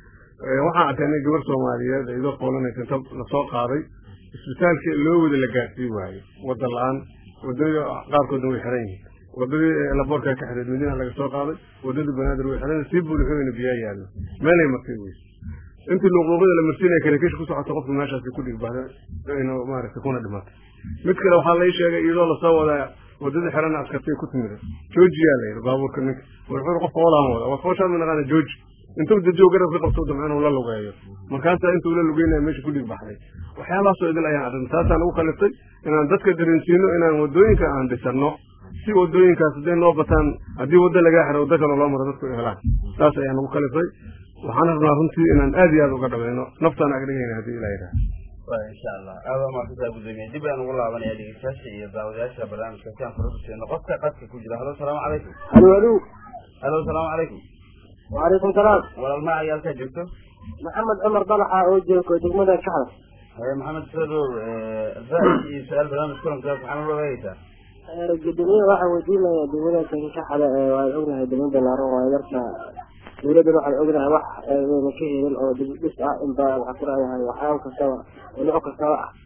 waxaan arkay aniga gabar soomaaliyeed iyadoo qoolanaysa inta lasoo qaaday isbitaalkii loo wada la gaarsiin waayo wadda la-aan wadada qaarkoodna way xiran yihiin wadadii laboorka ka xireed madiina laga soo qaaday wadadii banaadir way xiran sii buulixooyna biyaa yaallo meelay martay weyse intii luuqluuqyada la marsiinaya karakish ku socota qofka meeshaasi ku dhigbahda inuu maaragtay kuna dhimatay mid kale waxaa lai sheegay iyadoo lasoo wadaa wadadii xirana askartay ku timida joojiyaa la yidhi baabuurka ninka wuxuu qofka walaan wada waa fooshaan ma naqaana jooji intuu dajow garabka qabto damco inuu la lugeeyo markaasaa intuu la lugeynaya meesha ku dhig baxday waxyaabahaasoo idil ayaan arrin taasaan ugu kaliftay inaan dadka dareensiino inaan wadooyinka aan dhisano si wadooyinkaas hadday noo bataan haddii waddo lagaa xiro waddo kale loo maro dadku ay helaan saas ayaan ugu kalifay waxaan rabnaa runtii inaan aad iyo aad uga dhabayno naftaan agdhigayna haddii ilaa yidhaha insha allah aad waa mahadsantaha guddoomiye dib ayaan ugu laabanaya dhegeystayaasha iyo daawadayaasha barnaamijka si aan fara usiino qofka qadka ku jira halo salaamu calaykum halo halo halo salaamu calaykum وعليكم السلام walaal ma ayaa halkaa joogto محمد عمر طلحة oo joogo degmada Kaxda haye maxamed sadow ra'yi iyo su-aal barnaamij kulankaas waxaa nala wadaagaysaa gudoomiyaha waxaa weydiinaya degmada Kaxda ee waa ognahay degmada Balaaran waa yarta dowladda waxay ognahay wax ayna ka helin oo dhis ah in baa waxa ku raayahay waxyaabo kastaba oo nooc kastaba ah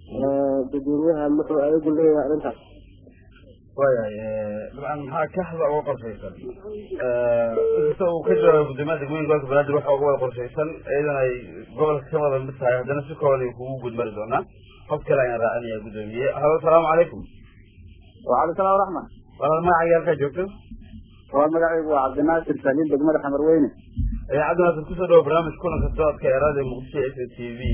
gudoomiyaha muxuu ayagu leeyahay arrintaas waayahay dabcan maxaa kaxda uga qorshaysan inkasta uu ka jawaabay guddoomiyaha degmooyinka gobolka banaadir waxa uga wada qorshaysan iyadan ay gobolka ka wada mid tahay haddana si kooban ay kugu gudmari doonaa qof kale ayaan raacinaya guddoomiye halo salaamu calaykum وعليكم السلام ورحمة walaal magacaaga halkaa joogto waa magacaygu waa cabdinaasir saliin degmada xamar weyne cabdinaasir kusoo dhawo barnaamij kulanka doodka ee raadiyo muqdisho s t v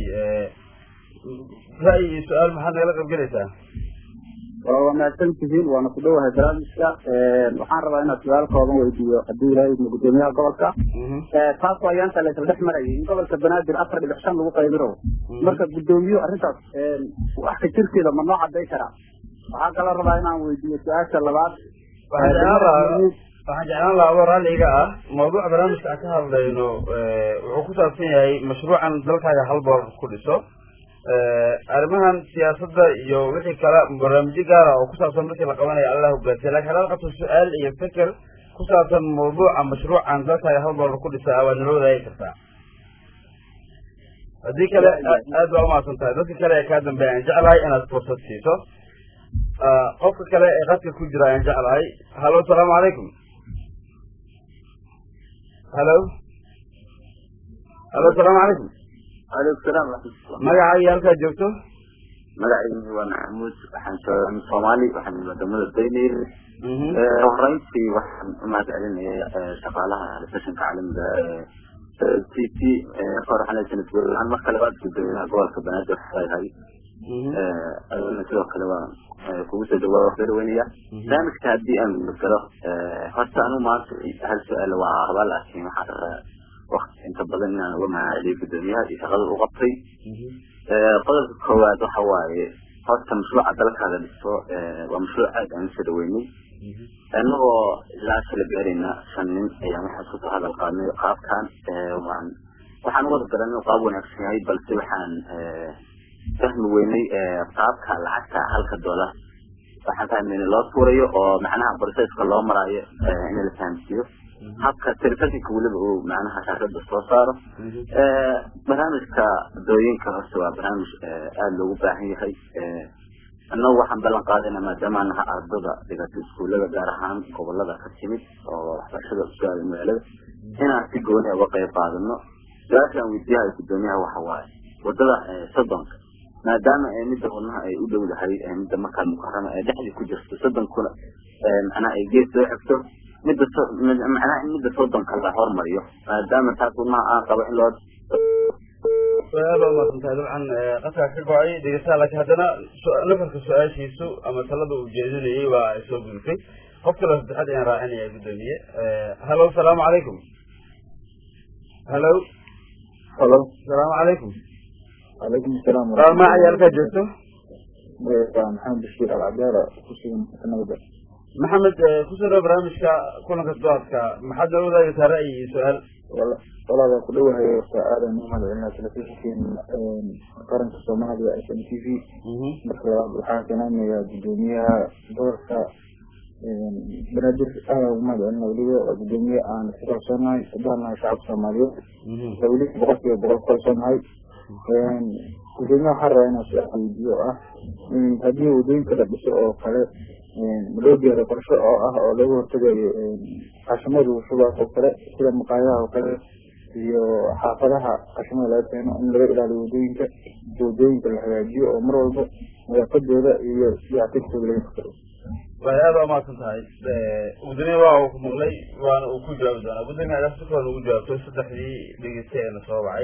ra'yi iyo su-aal maxaad nagala qaybgelaysaa waa wanaagsan tihiin waana ku dhowahay barnaamijka waxaan rabaa inaad su-aal kooban weydiiyo haddii ilaahay idmo gudoomiyaha gobolka taas waa ayaanta la isla dhex marayay in gobolka banaadir afar dhibic shan lagu qaybiro marka guddoomiyo arrintaas wax ka jirkeeda ma noo caday karaa waxaa kaloo rabaa inaan weydiiyo su-aasha labaad waxaan jeclaan lahaa waxaan jeclaan lahaa adoo raalliga ah mawduuca barnaamijka aan ka hadlayno wuxuu ku saabsan yahay mashruucan dalkaaga hal boor ku dhiso arrimahan siyaasadda iyo wixii kale barnaamijyo gaara oo ku saabsan markii la qabanayo allah hogaansiya lakin haddaad qabto su-aal iyo feker ku saabsan mawduuca mashruucan dalkaaga hal boor ku dhisa waad nala wadaagi kartaa haddii kale aad baa umahadsan tahay dadka kale ee kaa dambeeya aan jeclahay inaad fursad siiso qofka kale ee qadka ku jira ayaan jeclahay halo asalaamu calaykum halo halo asalaamu calaykum aleykum salaam waraxmatullah magaca iyo halkaa joogto magacaygu waa maxamuud waxaan joogaa soomaali waxaan wadamada daynir horeyntii waxaan umahad celinaya shaqaalaha sessionka caalamiga t t hor waxaan leeyahay sanad golaan marka labaad gudoomiyaha gobolka banaadir waxayahay aduna sidoo kale waa kugu soo dhawaa waa weynaya barnaamijka haddii aan galo horta anu maanta hal su-aal waa rabaa laakiin waxaan rabaa wakti inta badan inaan uga mahadceliyo gudoomiyaha iyo shaqada uu qabtay qodobka koowaad waxa waaye horta mashruuca dalkaada dhiso waa mashruuc aad aan usoo dhaweynay anagoo ilaa kala gaarayna shan nin ayaan waxaan isku soo hadal qaadnay qaabkan waan waxaan uwada garan inuu qaab wanaagsan yahay balse waxaan fahmi weynay qaabka lacagta halka dollar waxaan fahmayna loo tuurayo oo macnaha processka loo maraayo in la fahamsiiyo habka telefonka weliba uu macnaha shaashada soo saaro barnaamijka dooyinka horta waa barnaamij aada loogu baahan yahay annagu waxaan ballan qaadayna maadaama naha ardada dhigata iskuullada gaar ahaan gobolada ka timid oo waxbarashada usoo aaday magaalada inaan si gooni uga qayb qaadano su-aasha aan weydiiyahay gudoomiyaha waxa waaye wadada soddonka maadaama midda wadnaha ay u dhowdahay midda markaa mukarama ee dhexdii ku jirto soddonkuna macnaha ay gees soo xigto midda macnaha in midda soddonka la hormariyo maadaama taas wadnaha aan qabo in loo aad baa umaasantahay dabcan qaskaa ka go-ay dhegeystaha laakiin haddana nafarka su-aashiisu ama talada uu jeedinayay waa ay soo gudubtay qof kaloo saddexaad ayaan raacinaya gudoomiye hallo asalaamu calaykum hallo halo asalaamu calaykum calaykum asalaam ma cayaalkaa joogto waa maxamed bashiir alcabdaala kusugan nabada maxamed kusoo dhawo barnaamijka kulanka doadka maxaad noo wadaagaysaa ra'yi iyo su-aal walaal waa ku dhowahay horta aadan u mahadcelinaa telefishinkiin qaranka soomaaliya s m t v marka labaad waxaan kanaanayaa gudoomiyaha gobolka banaadir aada ugu mahadcelina weliba waa gudoomiye aan ku kalsoonahay haddaan nahay shacabka soomaaliyeed waa weli boqol kiiba boqol ku kalsoonahay gudoomiyaha waxaan rabaa inaan su-aal weydiiyo oo ah haddii wadooyinka la dhiso oo kale loo gaaro qorsho oo ah oo laga hortagayo qashimada shubaas oo kale sida maqaayadaha oo kale iyo xaafadaha qashimada laga keeno in laga ilaaliyo wadooyinka wadooyinka la hagaajiyo oo mar walba nadaafadooda iyo dayactirkooda laga fakaro way aada umahadsan tahay gudoomiye waa uu ku maqlay waana uu ku jawaabi doonaa gudoomiye adaas si kooda ugu jawaabto saddexdii dhegeystay eena soo wacay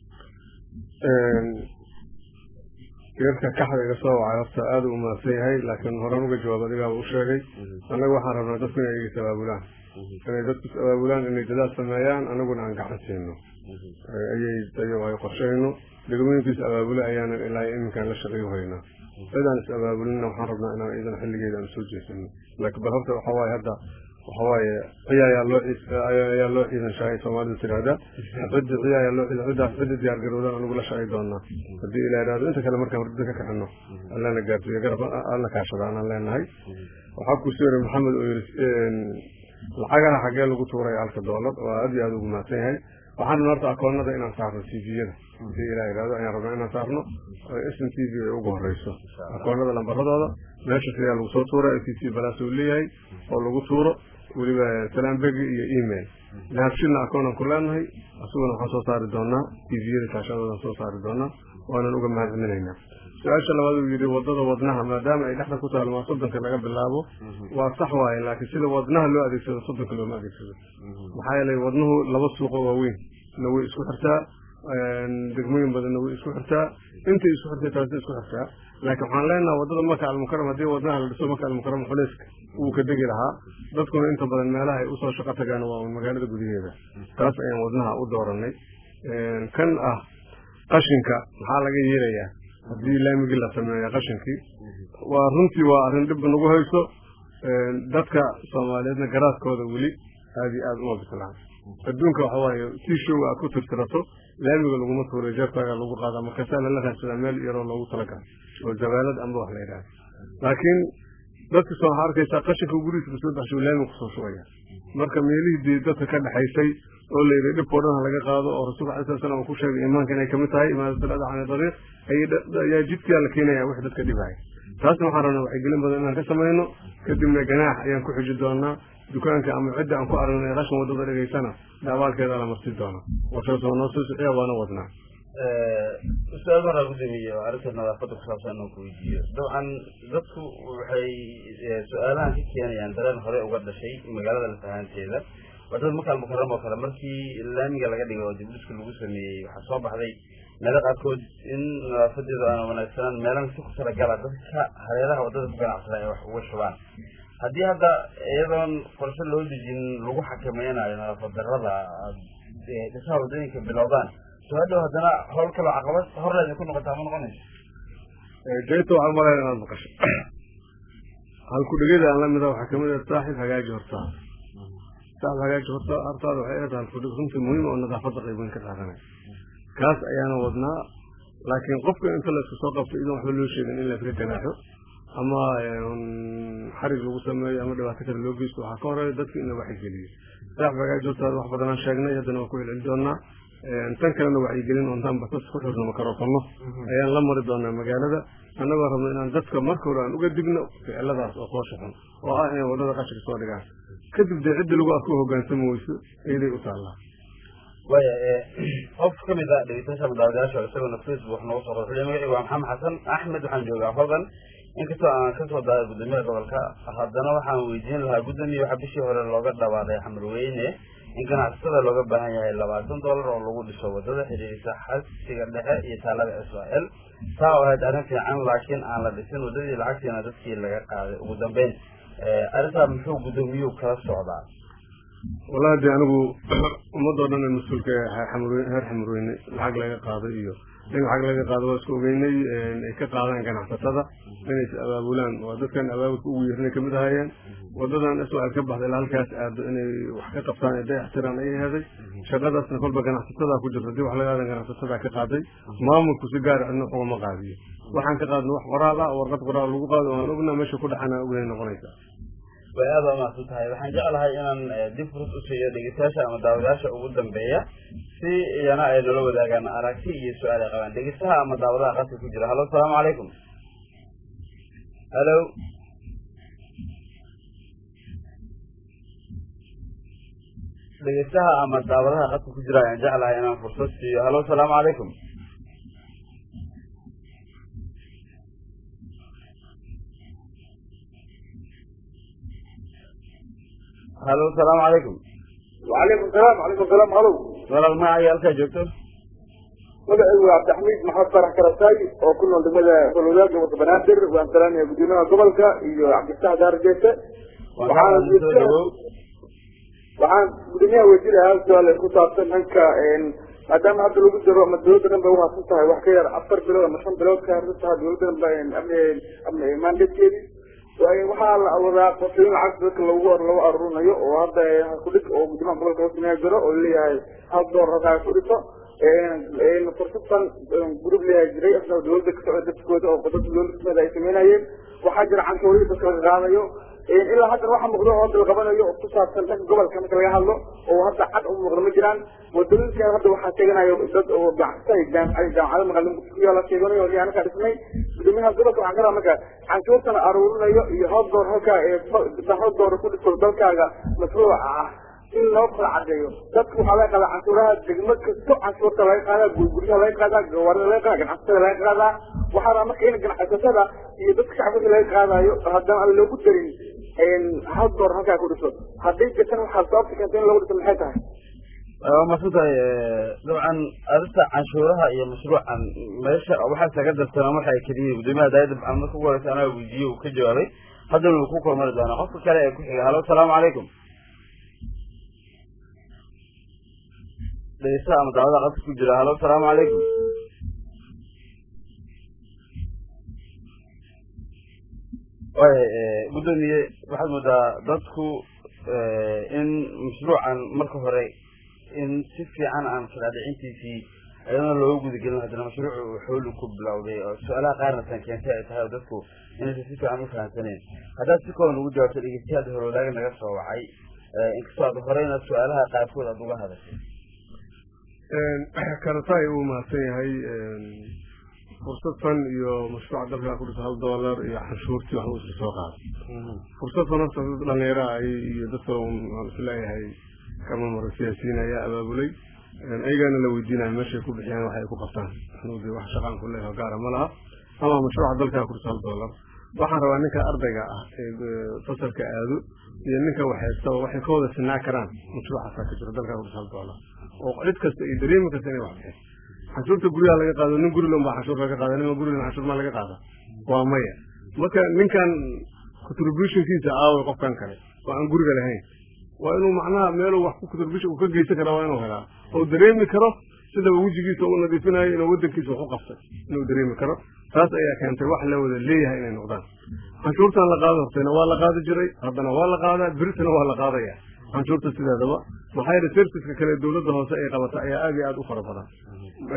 geerka kaxda iga soo wacay horta aada u mahadsan yahay laakiin horan uga jawaab adigaaba u sheegay annaga waxaan rabnaa dadku inay igas abaabulaan inay dadku is abaabulaan inay dadaal sameeyaan anaguna aan gacan siino ayay ayo ay qorshayno degmooyinkiis abaabule ayaanan ilaa iminkaan la shaqeeyo haynaa cidaan is abaabulina waxaan rabnaa inaan iidan xilligeeda aan soo jeesano laakiin bal horta waxa waaye hadda waxa waaye ciya ayaa loo ayaa loo ciidan shahay soomaalidu tiraahda cidda ciya ayaa loo ciidan ciddaas cidda diyaar garowdan anigu la shaqay doonaa haddii ilaa idhaahdo inta kale markaan hurdada ka kaxino allana gaarsiiyo garab alla kaashada anaan leenahay waxaa ku soo yiri maxamed oo yiri lacagaha xaggee lagu tuuray halka doolar waa aad iyo aada ugu mahadsan yahay waxaan rabnaa horta akoonada inaan saarno t v-yada hadii ilaa idhaahdo ayaan rabnaa inaan saarno s m t v ay ugu horeyso akoonada lambaradooda meesha sidaa lagu soo tuura s c balaas uu leeyahay oo lagu tuuro weliba salaambegi iyo email dahabshilna akoonan ku leenahay asaguna waxaan soo saari doonaa t v-yada kaashadoodan soo saari doonaa waanan uga mahadcelinaynaa su-aasha labaad uu yidhi wadada wadnaha maadaama ay dhexda ku taalo maa soddonka laga bilaabo waa sax waaye laakiin sida wadnaha loo adeegsado soddonka looma adeegsado maxaa yeelay wadnuhu laba suuqo waaweyn na way isku xirtaa degmooyin badanna way isku xirtaa intay isku xirtay taasi isku xirtaa laakiin waxaan leenaha wadada maka almukaram haddii wadnaha la dhiso maka almukaram xuleyska wuu ka degi lahaa dadkuna inta badan meelaha ay usoo shaqo tagaan waa magaalada gudaheeda taas ayaan wadnaha u dooranay kan ah qashinka maxaa laga yeelayaa haddii laamigii la sameeya qashinkii waa runtii waa arrin dhib nagu hayso dadka soomaaliyeedna garaadkooda weli aada iyo aada uma bislaan adduunka waxa waaye si show aad ku tirtirato laamiga laguma tuuray jeebkaaga lagu qaadaa markaasaa lala raadsadaa meel yaroo loogu talagala oo jabaalad amba wax la yidhaha laakiin dadka soo waxaa arkaysaa qashinka gurigiisa kasoo baxsho laamiga kusoo shugaya marka meelihii dee dadka ka dhexaysay oo la yidhi dhibkao dhan ha laga qaado oo rasuulka alai sala slam uu ku sheegay imaanka inay kamid tahay imaadatalada cani dariiq ayaa jidkaa la keenaya wix dadka dhibaya taasna waxaan rabnaa wacyigelin badan inaan ka samayno kadibna ganaax ayaan ku xiji doonaa dukaanka ama cidda aan ku aragnay qashin wadada dhigaysana daabaalkeeda la marsi doona warkaas waa noo soo siciya waana wadnaa ustaad maraa gudoomiye oo arrinta nadaafadda ku saabsan inuu ku weydiiyo dabcan dadku waxay su-aalahan ka keenayaan dareen hore uga dhashay magaalada lafahaanteeda wadada makaal mukaram oo kale markii laamiga laga dhigay oo dibdhiska lagu sameeyey waxaa soo baxday meelo qaarkood in nadaafadeedu aana wanaagsanaan meelana si ku talagala dadka hareeraha wadada ku ganacsada ay wax uga shubaan haddii hadda iyadoon qorshe loo dejin lagu xakameynayo nadaafad darada dhisaha wadooyinka bilowdaan soo hadhow haddana howl kaloo caqabad horleeda ku noqotaa ma noqonayso jayta waxaan malayn inaad maqasho halku dhegeda aan la mida waxaa kamid ah saaxib hagaaji hortaada saaxib hagaaji horta hortaada waxay eedahay halku dheg runtii muhiim oo nadaafadda qayb weyn ka qaadanaya kaas ayaana wadnaa laakiin qofka inta la isku soo qabto idan waxba loo sheegin in la iska ganaaxo ama xarig lagu sameeyo ama dhibaato kale loo geysto waxaa ka horeeya dadka in la wacyigeliyo saax bagaa joogtaada wax badanaan sheegnay haddana waan ku celceli doonaa tan kalena wacyigelin oontaan basas ku xirno makaroofano ayaan la mari doonaa magaalada annagoo rabno inaan dadka marka hore aan uga digno ficiladaas oo qoosha xun oo ah inay wadada qashinka soo dhigaan kadib dee cidda lagu arko hogaansami weyso iyaday u taallaa waya qof ka mid a dhegeystayaasha madaawadayaasha isagona facebook noogu soo qoray magaciigu waa maxamed xasan axmed waxaan joogaa hodan inkastoo aan kasoo dahay guddoomiyaha gobolka haddana waxaan weydiin lahaa guddoomiye waxaa bishii hore looga dhawaaday xamarweyne in ganacsatada looga baahan yahay labaatan dollar oo lagu dhiso wadada xidhiirisa xasiga dhexe iyo taalada israel taa oo ahayd arrin fiican laakiin aan la dhisin wadadii lacagtiina dadkii laga qaaday ugu dambeyn arrintaa muxuu guddoomiyuhu kala socdaa wallahi de anigu ummadoo dhan mas-uulka heer xamarweyne lacag laga qaaday iyo in lacag laga qaado waa isku ogeynay ay ka qaadaan ganacsatada inay is abaabulaan waa dadkan abaabulka ugu yeernay kamid ahaayeen wadadan iswaal ka baxda ilaa halkaas aado inay wax ka qabtaan ee dayaxtiraan ayay heday shaqadaasna kolba ganacsatada ku jirta hadii wax laga aadan ganacsatada ka qaaday maamulku si gaar cidna ugama qaadiyo waxaan ka qaadna wax qoraal ah warqad qoraal lagu qaado aan ognaa meesha ku dhaxana ognay noqonaysa way aada waa mahadsan tahay waxaan jeclahay inaan dib furus u siiyo dhegeystayaasha ama daawadayaasha ugu dambeeya si iyana ay nala wadaagaan aragti iyo su-aal ay qabaan dhegeystaha ama daawadaha qadka ku jira hallo asalaamu calaykum hallo dhegeystaha ama daawadaha qadka ku jira ayaan jeclahay inaan fursad siiyo hallo asalaamu calaykum hallo asalaamu calaykum وعليكم السلام وعليكم السلام هلو walaal magacaaga halkaa joogto magacaygu waa cabdixamiid maxamed farax karasay oo ku nool degmada holwadaag gobolka banaadir waan salaamaya guddoomiyaha gobolka iyo cabdifataax daarjeese waxaan soo dhawow waxaan guddoomiyaha weydiinayaa su-aal ku saabsan dhanka maadaama hadda lagu jiro ama dawladda dhan bay uhadsan tahay wax ka yar afar bilood ama shan bilood ka harsan tahay dawladda dhan ba mandatekeedi waxaa la wadaa qorsooyin lacag dadka lagu lagu aruurinayo oo hadda kudhig oo guddoomiyaha gobolka hoosameeya jiro oo leeyahay hal door rakaa ku dhiso fursadan gurub leeyahay jiray asna dawladda ka socda dadkooda oo dadka dawladda ay sameynayeen waxaa jira canshuurihii dadka laga qaadayo ilaa haddan waxa muuqdo oo hadda la qabanayo oo ku saabsan dhanka gobolka marka laga hadlo oo hadda cad u muuqda ma jiraan wadooyinkan hadda waxaa sheeganayo dad oo ganacsatay jaamacada magaalada ku yaala sheeganayo oo anakaa dhisnay guddoomiyaha gobolka waxaan karaa marka canshuurtana aruurinayo iyo hal door halkaa hal door ku dhiso dalkaaga mashruuca ah in loo kala cadeeyo dadka waxaa laga qaadaa canshuuraha degmo kasto canshuurta laga qaadaa guryaha laga qaadaa gawaarida laga qaadaa ganacsatada laga qaadaa waxaa rabaa marka in ganacsatada iyo dadka shacabka laga qaadayo haddana aan loogu darin hal door halkaa ku dhiso hadday jirtan waxaa sababta keenta in lagu dhiso maxay tahay waa maadsan tahay dabcan arrinta canshuuraha iyo mashruucan meesha waxaa isaga darsanaa waxa ay keliyiin guddoomiyaha daaya dabcan marka ugu horeysa anaa weydiiye uu ka jawaabay haddana wuu ku kormari doonaa qofka kale ee ku xiga hallo asalaamu calaykum dhegeystaha ama daawada qadka ku jira hallo asalaamu calaykum waaya guddoomiye waxaad moodaa dadku in mashruucan marka hore in si fiican aan kalaadhicintiisii ayadana looga gudagelin haddana mashruucu uu xooli ku bilowday oo su-aalaha qaarna tan keentay ay tahay oo dadku inaysan si fiican u fahamsaneen haddaad si kooban ugu jawaabto dhegeystayaad horwadaaga naga soo wacay inkastoo aad horeyna su-aalaha qaarkood aada uga hadashay karataay uu mahadsan yahay fursad fan iyo mashruuca dalka ku dhisa hal dollar iyo canshuurtii wax uu isla soo qaaday fursad fan horta dad dhalinyaro ah iyo dadka waan isleeyahay kama maro siyaasiyiin ayaa abaabulay ayagaana la weydiinaya meeshay ku bixiyaan wax ay ku qabtaan anuu de wax shaqaan ku leeyahay gaara ma laha ama mashruuca dalka ku dhisa hal dollar waxaan rabaa ninka ardayga ah ee fasalka aado iyo ninka waxhaystaba waxay ka wada sinaa karaan mashruucaasaa ka jiro dalka ku dhisa hal dollar oo cid kasta iyo dareemi kasta inay wax bixin canshuurta guryaha laga qaado nin gurilan baa canshuur laga qaada nima gurilan canshuur maa laga qaada waa maya marka ninkan contributionkiisa aaway qofkan kale oo aan guriga lahayn waa inuu macnaha meeluu wax ku contribution uu ka geysan kara waa inuu helaa oo dareemi karo sida wejigiisa u nadiifinayo inuu wadankiisa wax u qabtay inuu dareemi karo taas ayaa keentay wax la wada leeyahay inay noqdaan canshuurtan la qaado hortayna waa la qaadi jiray haddana waa la qaadaa beritana waa la qaadaya canshuurta sideedaba maxaa yeele serviceka kale dawladda hoose ay qabata ayaa aad iyo aad u fara badan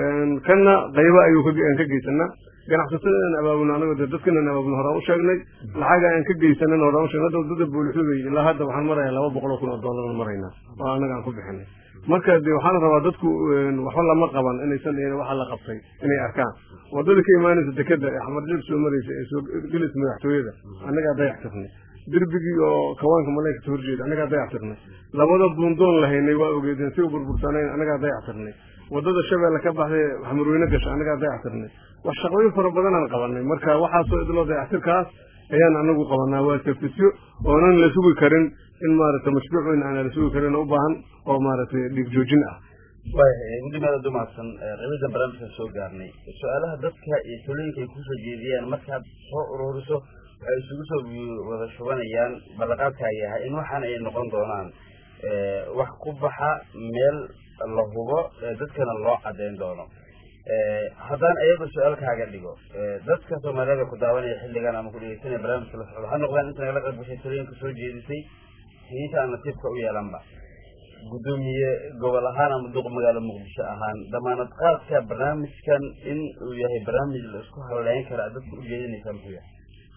kanna qaybo ayuu aan ka geysanaa ganacsatada inaan abaabulno anago de dadka inaan abaabulno horaan u sheegnay lacaga aan ka geysanan horaan u sheegnay hadda wadada buulixuday ilaa hadda waxaan marayaa laba boqol oo kun oo dollar maraynaa oo anaga aan ku bixinay marka de waxaan rabaa dadku waxba lama qaban inaysan waxa la qabtay inay arkaan wadada ka imaanaysa dekeda ee xamarjab soo maraysa ee soo gelaysa madaxtooyada annagaa dayax tirnay derbigii oo kawaanka malayka ka horjeeda annagaa dayax tirnay labada buundoon lahaynay waa ogeedeen si u burbursanayn annagaa dayax tirnay wadada shabeelle ka baxday xamarweyne gasha annagaa dayax tirnay wax shaqooyin fara badanaan qabanay marka waxaasoo idloo dayactirkaas ayaan anagu qabanaa waa tafisyo oonan la sugi karin in maaragtay mashruuc weyn aan la sugi karin u baahan oo maaragtay dhiig joojin ah guddimaada dumaadsan qabidan barnaamijkan soo gaarnay su-aalaha dadka iyo talooyinka ay kusoo jeediyaan markaad soo ururiso waxay isugu soo wada shubanayaan ballanqaadkaa yahay in waxaan ay noqon doonaan wax ku baxa meel la hubo dadkana loo cadeyn doono haddaan ayaga su-aal kaaga dhigo dadka soomaaliyada ku daawanaya xilligan ama ku dhegeysanaya barnaamijka la socdo ha noqdaan inta nagala qayb gashay talooyinka soo jeedisay inta aan nasiibka u yeelanba guddoomiye gobol ahaan ama duq magaalo muqdisho ahaan damaanad qaadka barnaamijkan in uu yahay barnaamij la isku haleyn kara dadka u jeedinaysa muxuu yahay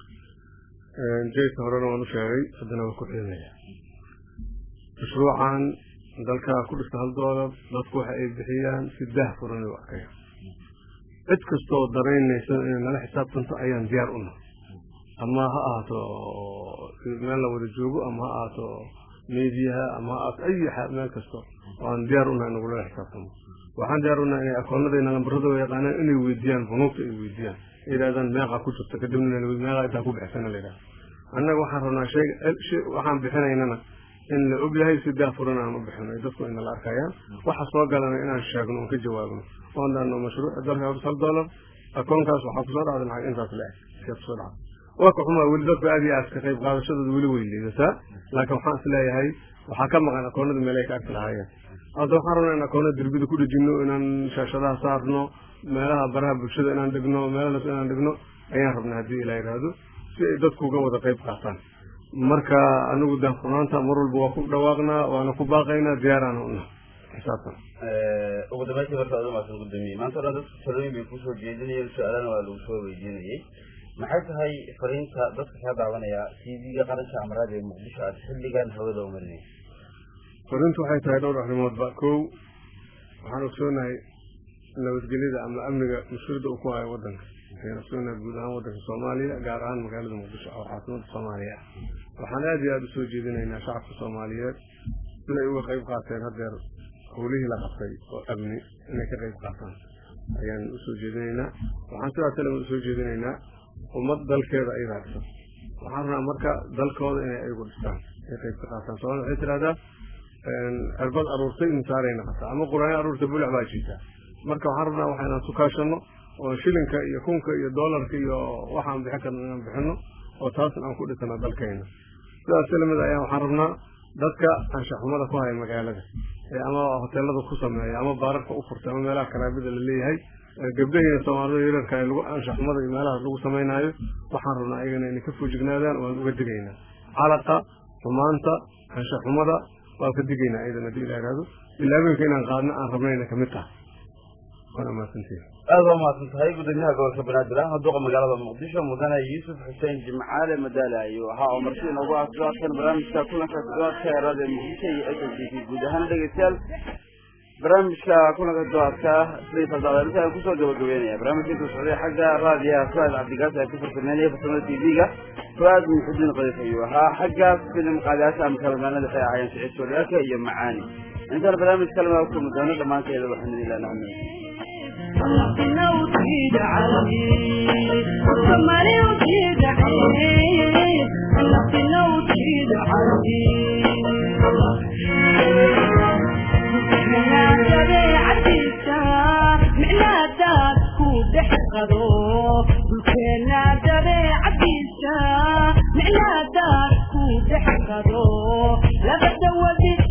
jayka horena waan u sheegay haddana waan ku celinaya mashruucan dalka ku dhista hal doolar dadku waxa ay bixiyaan si daah furan u arkaya cid kastoo daraynaysa inay nala xisaabtanto ayaan diyaar u nahay ama ha ahaato meel la wada joogo ama ha ahaato mediaha ama ha ahaato ay meel kasto waan diyaar u nahay in nagulala xisaabtamo waxaan diyaar u nahay inay akoonadayna lambaradooda yaqaanaan inay weydiiyaan bunuugta ay weydiiyaan yidhahdaan meeqaa ku jirta kadibna meeqaa intaa ku bixisana la yidhahda annaga waxaan rabnaa shay waxaan bixinaynana in la og yahay si daafuran aan u bixino dadku ina la arkayaan waxa soo galana inaan sheegno oon ka jawaabno oon dhahno mashruuca dalka hal hal dollar akoonkaas waxaa kusoo dhacday lacag intaas la eg sia kusoo dhacday waa ka xumaa weli dadku aad iyo aad ka qayb qaadashadooda weli way liidataa laakiin waxaan is leeyahay waxaa ka maqan akoonada meel ay ka arki lahaayeen hadda waxaan rabnaa in akoonada derbida ku dhejino inaan shaashadaha saarno meelaha baraha bulshada inaan dhigno meelahaas inaan dhigno ayaan rabnaa haddii ilaa yidhaahdo si ay dadku uga wada qayb qaataan marka anigu daafurnaanta mar walba waa ku dhawaaqnaa waana ku baaqaynaa diyaaraana una xisaabtan ugu dambeyntii marka aad umaasan gudoomiye maanta o dhan dadka talooyin bay kusoo jeedinayeen su-aalana waa lagu soo weydiinayay maxay tahay fariinta dadka kaa daawanaya t v-ga qaranka amaraada ee muqdisho aad xilligan hawada u marinaysa fariintu waxay tahay dhowr arrimoodba kow waxaan ogsoonahay nabadgelyada ama amniga mas-uuliyadda uu ku hayo wadanka ayaan ogsoonahay guud ahaan wadanka soomaaliya gaar ahaan magaalada muqdisho oo caasimada soomaaliya ah waxaan aada iyo aada usoo jeedinaynaa shacabka soomaaliyeed siday uga qayb qaateen haddeer howlihii la qabtay oo amni inay ka qayb qaataan ayaan usoo jeedinaynaa waxaan sidaas kale usoo jeedinaynaa ummad dalkeeda ay raadsan waxaan rabnaa marka dalkooda inay ayagu dhistaan ay qayb ka qaataan soomaalida waxay tidhahdaa cirbad aruurtay misaaray naqataa ama quraanyo aruurtay bulac baa jiitaa marka waxaan rabnaa waxa inaan sukaashano oo shilinka iyo kunka iyo doolarka iyo waxaan bixin karno inaan bixino oo taasna aan ku dhisano dalkayna sidaas kalimid ayaa waxaan rabnaa dadka anshaxumada ku haya magaalada ama hoteelada ku sameeya ama baararka u furtay ama meelaha karaabida la leeyahay gabdhahiina soomaalida yararka ee lagu anshaxumada iyo meelahaas lagu samaynaayo waxaan rabnaa ayagana inay ka foojignaadaan waan uga digaynaa calaqa xumaanta anshaxumada waan ka digaynaa ayadana hadii ila ihahdo ilaabinka inaan qaadno aan rabnayna kamid tahay waana mahadsantihin aada waa mahadsan tahay gudoomiyaha gobolka banaadir ahna duqa magaalada muqdisho mudane yuusuf xuseen jimcaale madaale ayuu ahaa oo marti inoogu ah toddobaadkan barnaamijka kulanka toddobaadka ee raadiyo muqdisho iyo s s t guud ahaan dhegeystayaal barnaamijka kulanka toddobaadka sidii faldaadeelisa aan kusoo gabagabeynaya barnaamijka intuu socday xagga raadiyaha fuaad cabdigaas ee ka farsameynaya farsamada t v-ga fuaad muxudiin qadiif ayuu ahaa xagga filim qaadayaasha ama kalamaanada waxay ahaayeen siciid sooliyaalka iyo macaani intaan barnaamij kalema ku kulmi doono dhammaanteeda waxaan idin leenahay labada wadi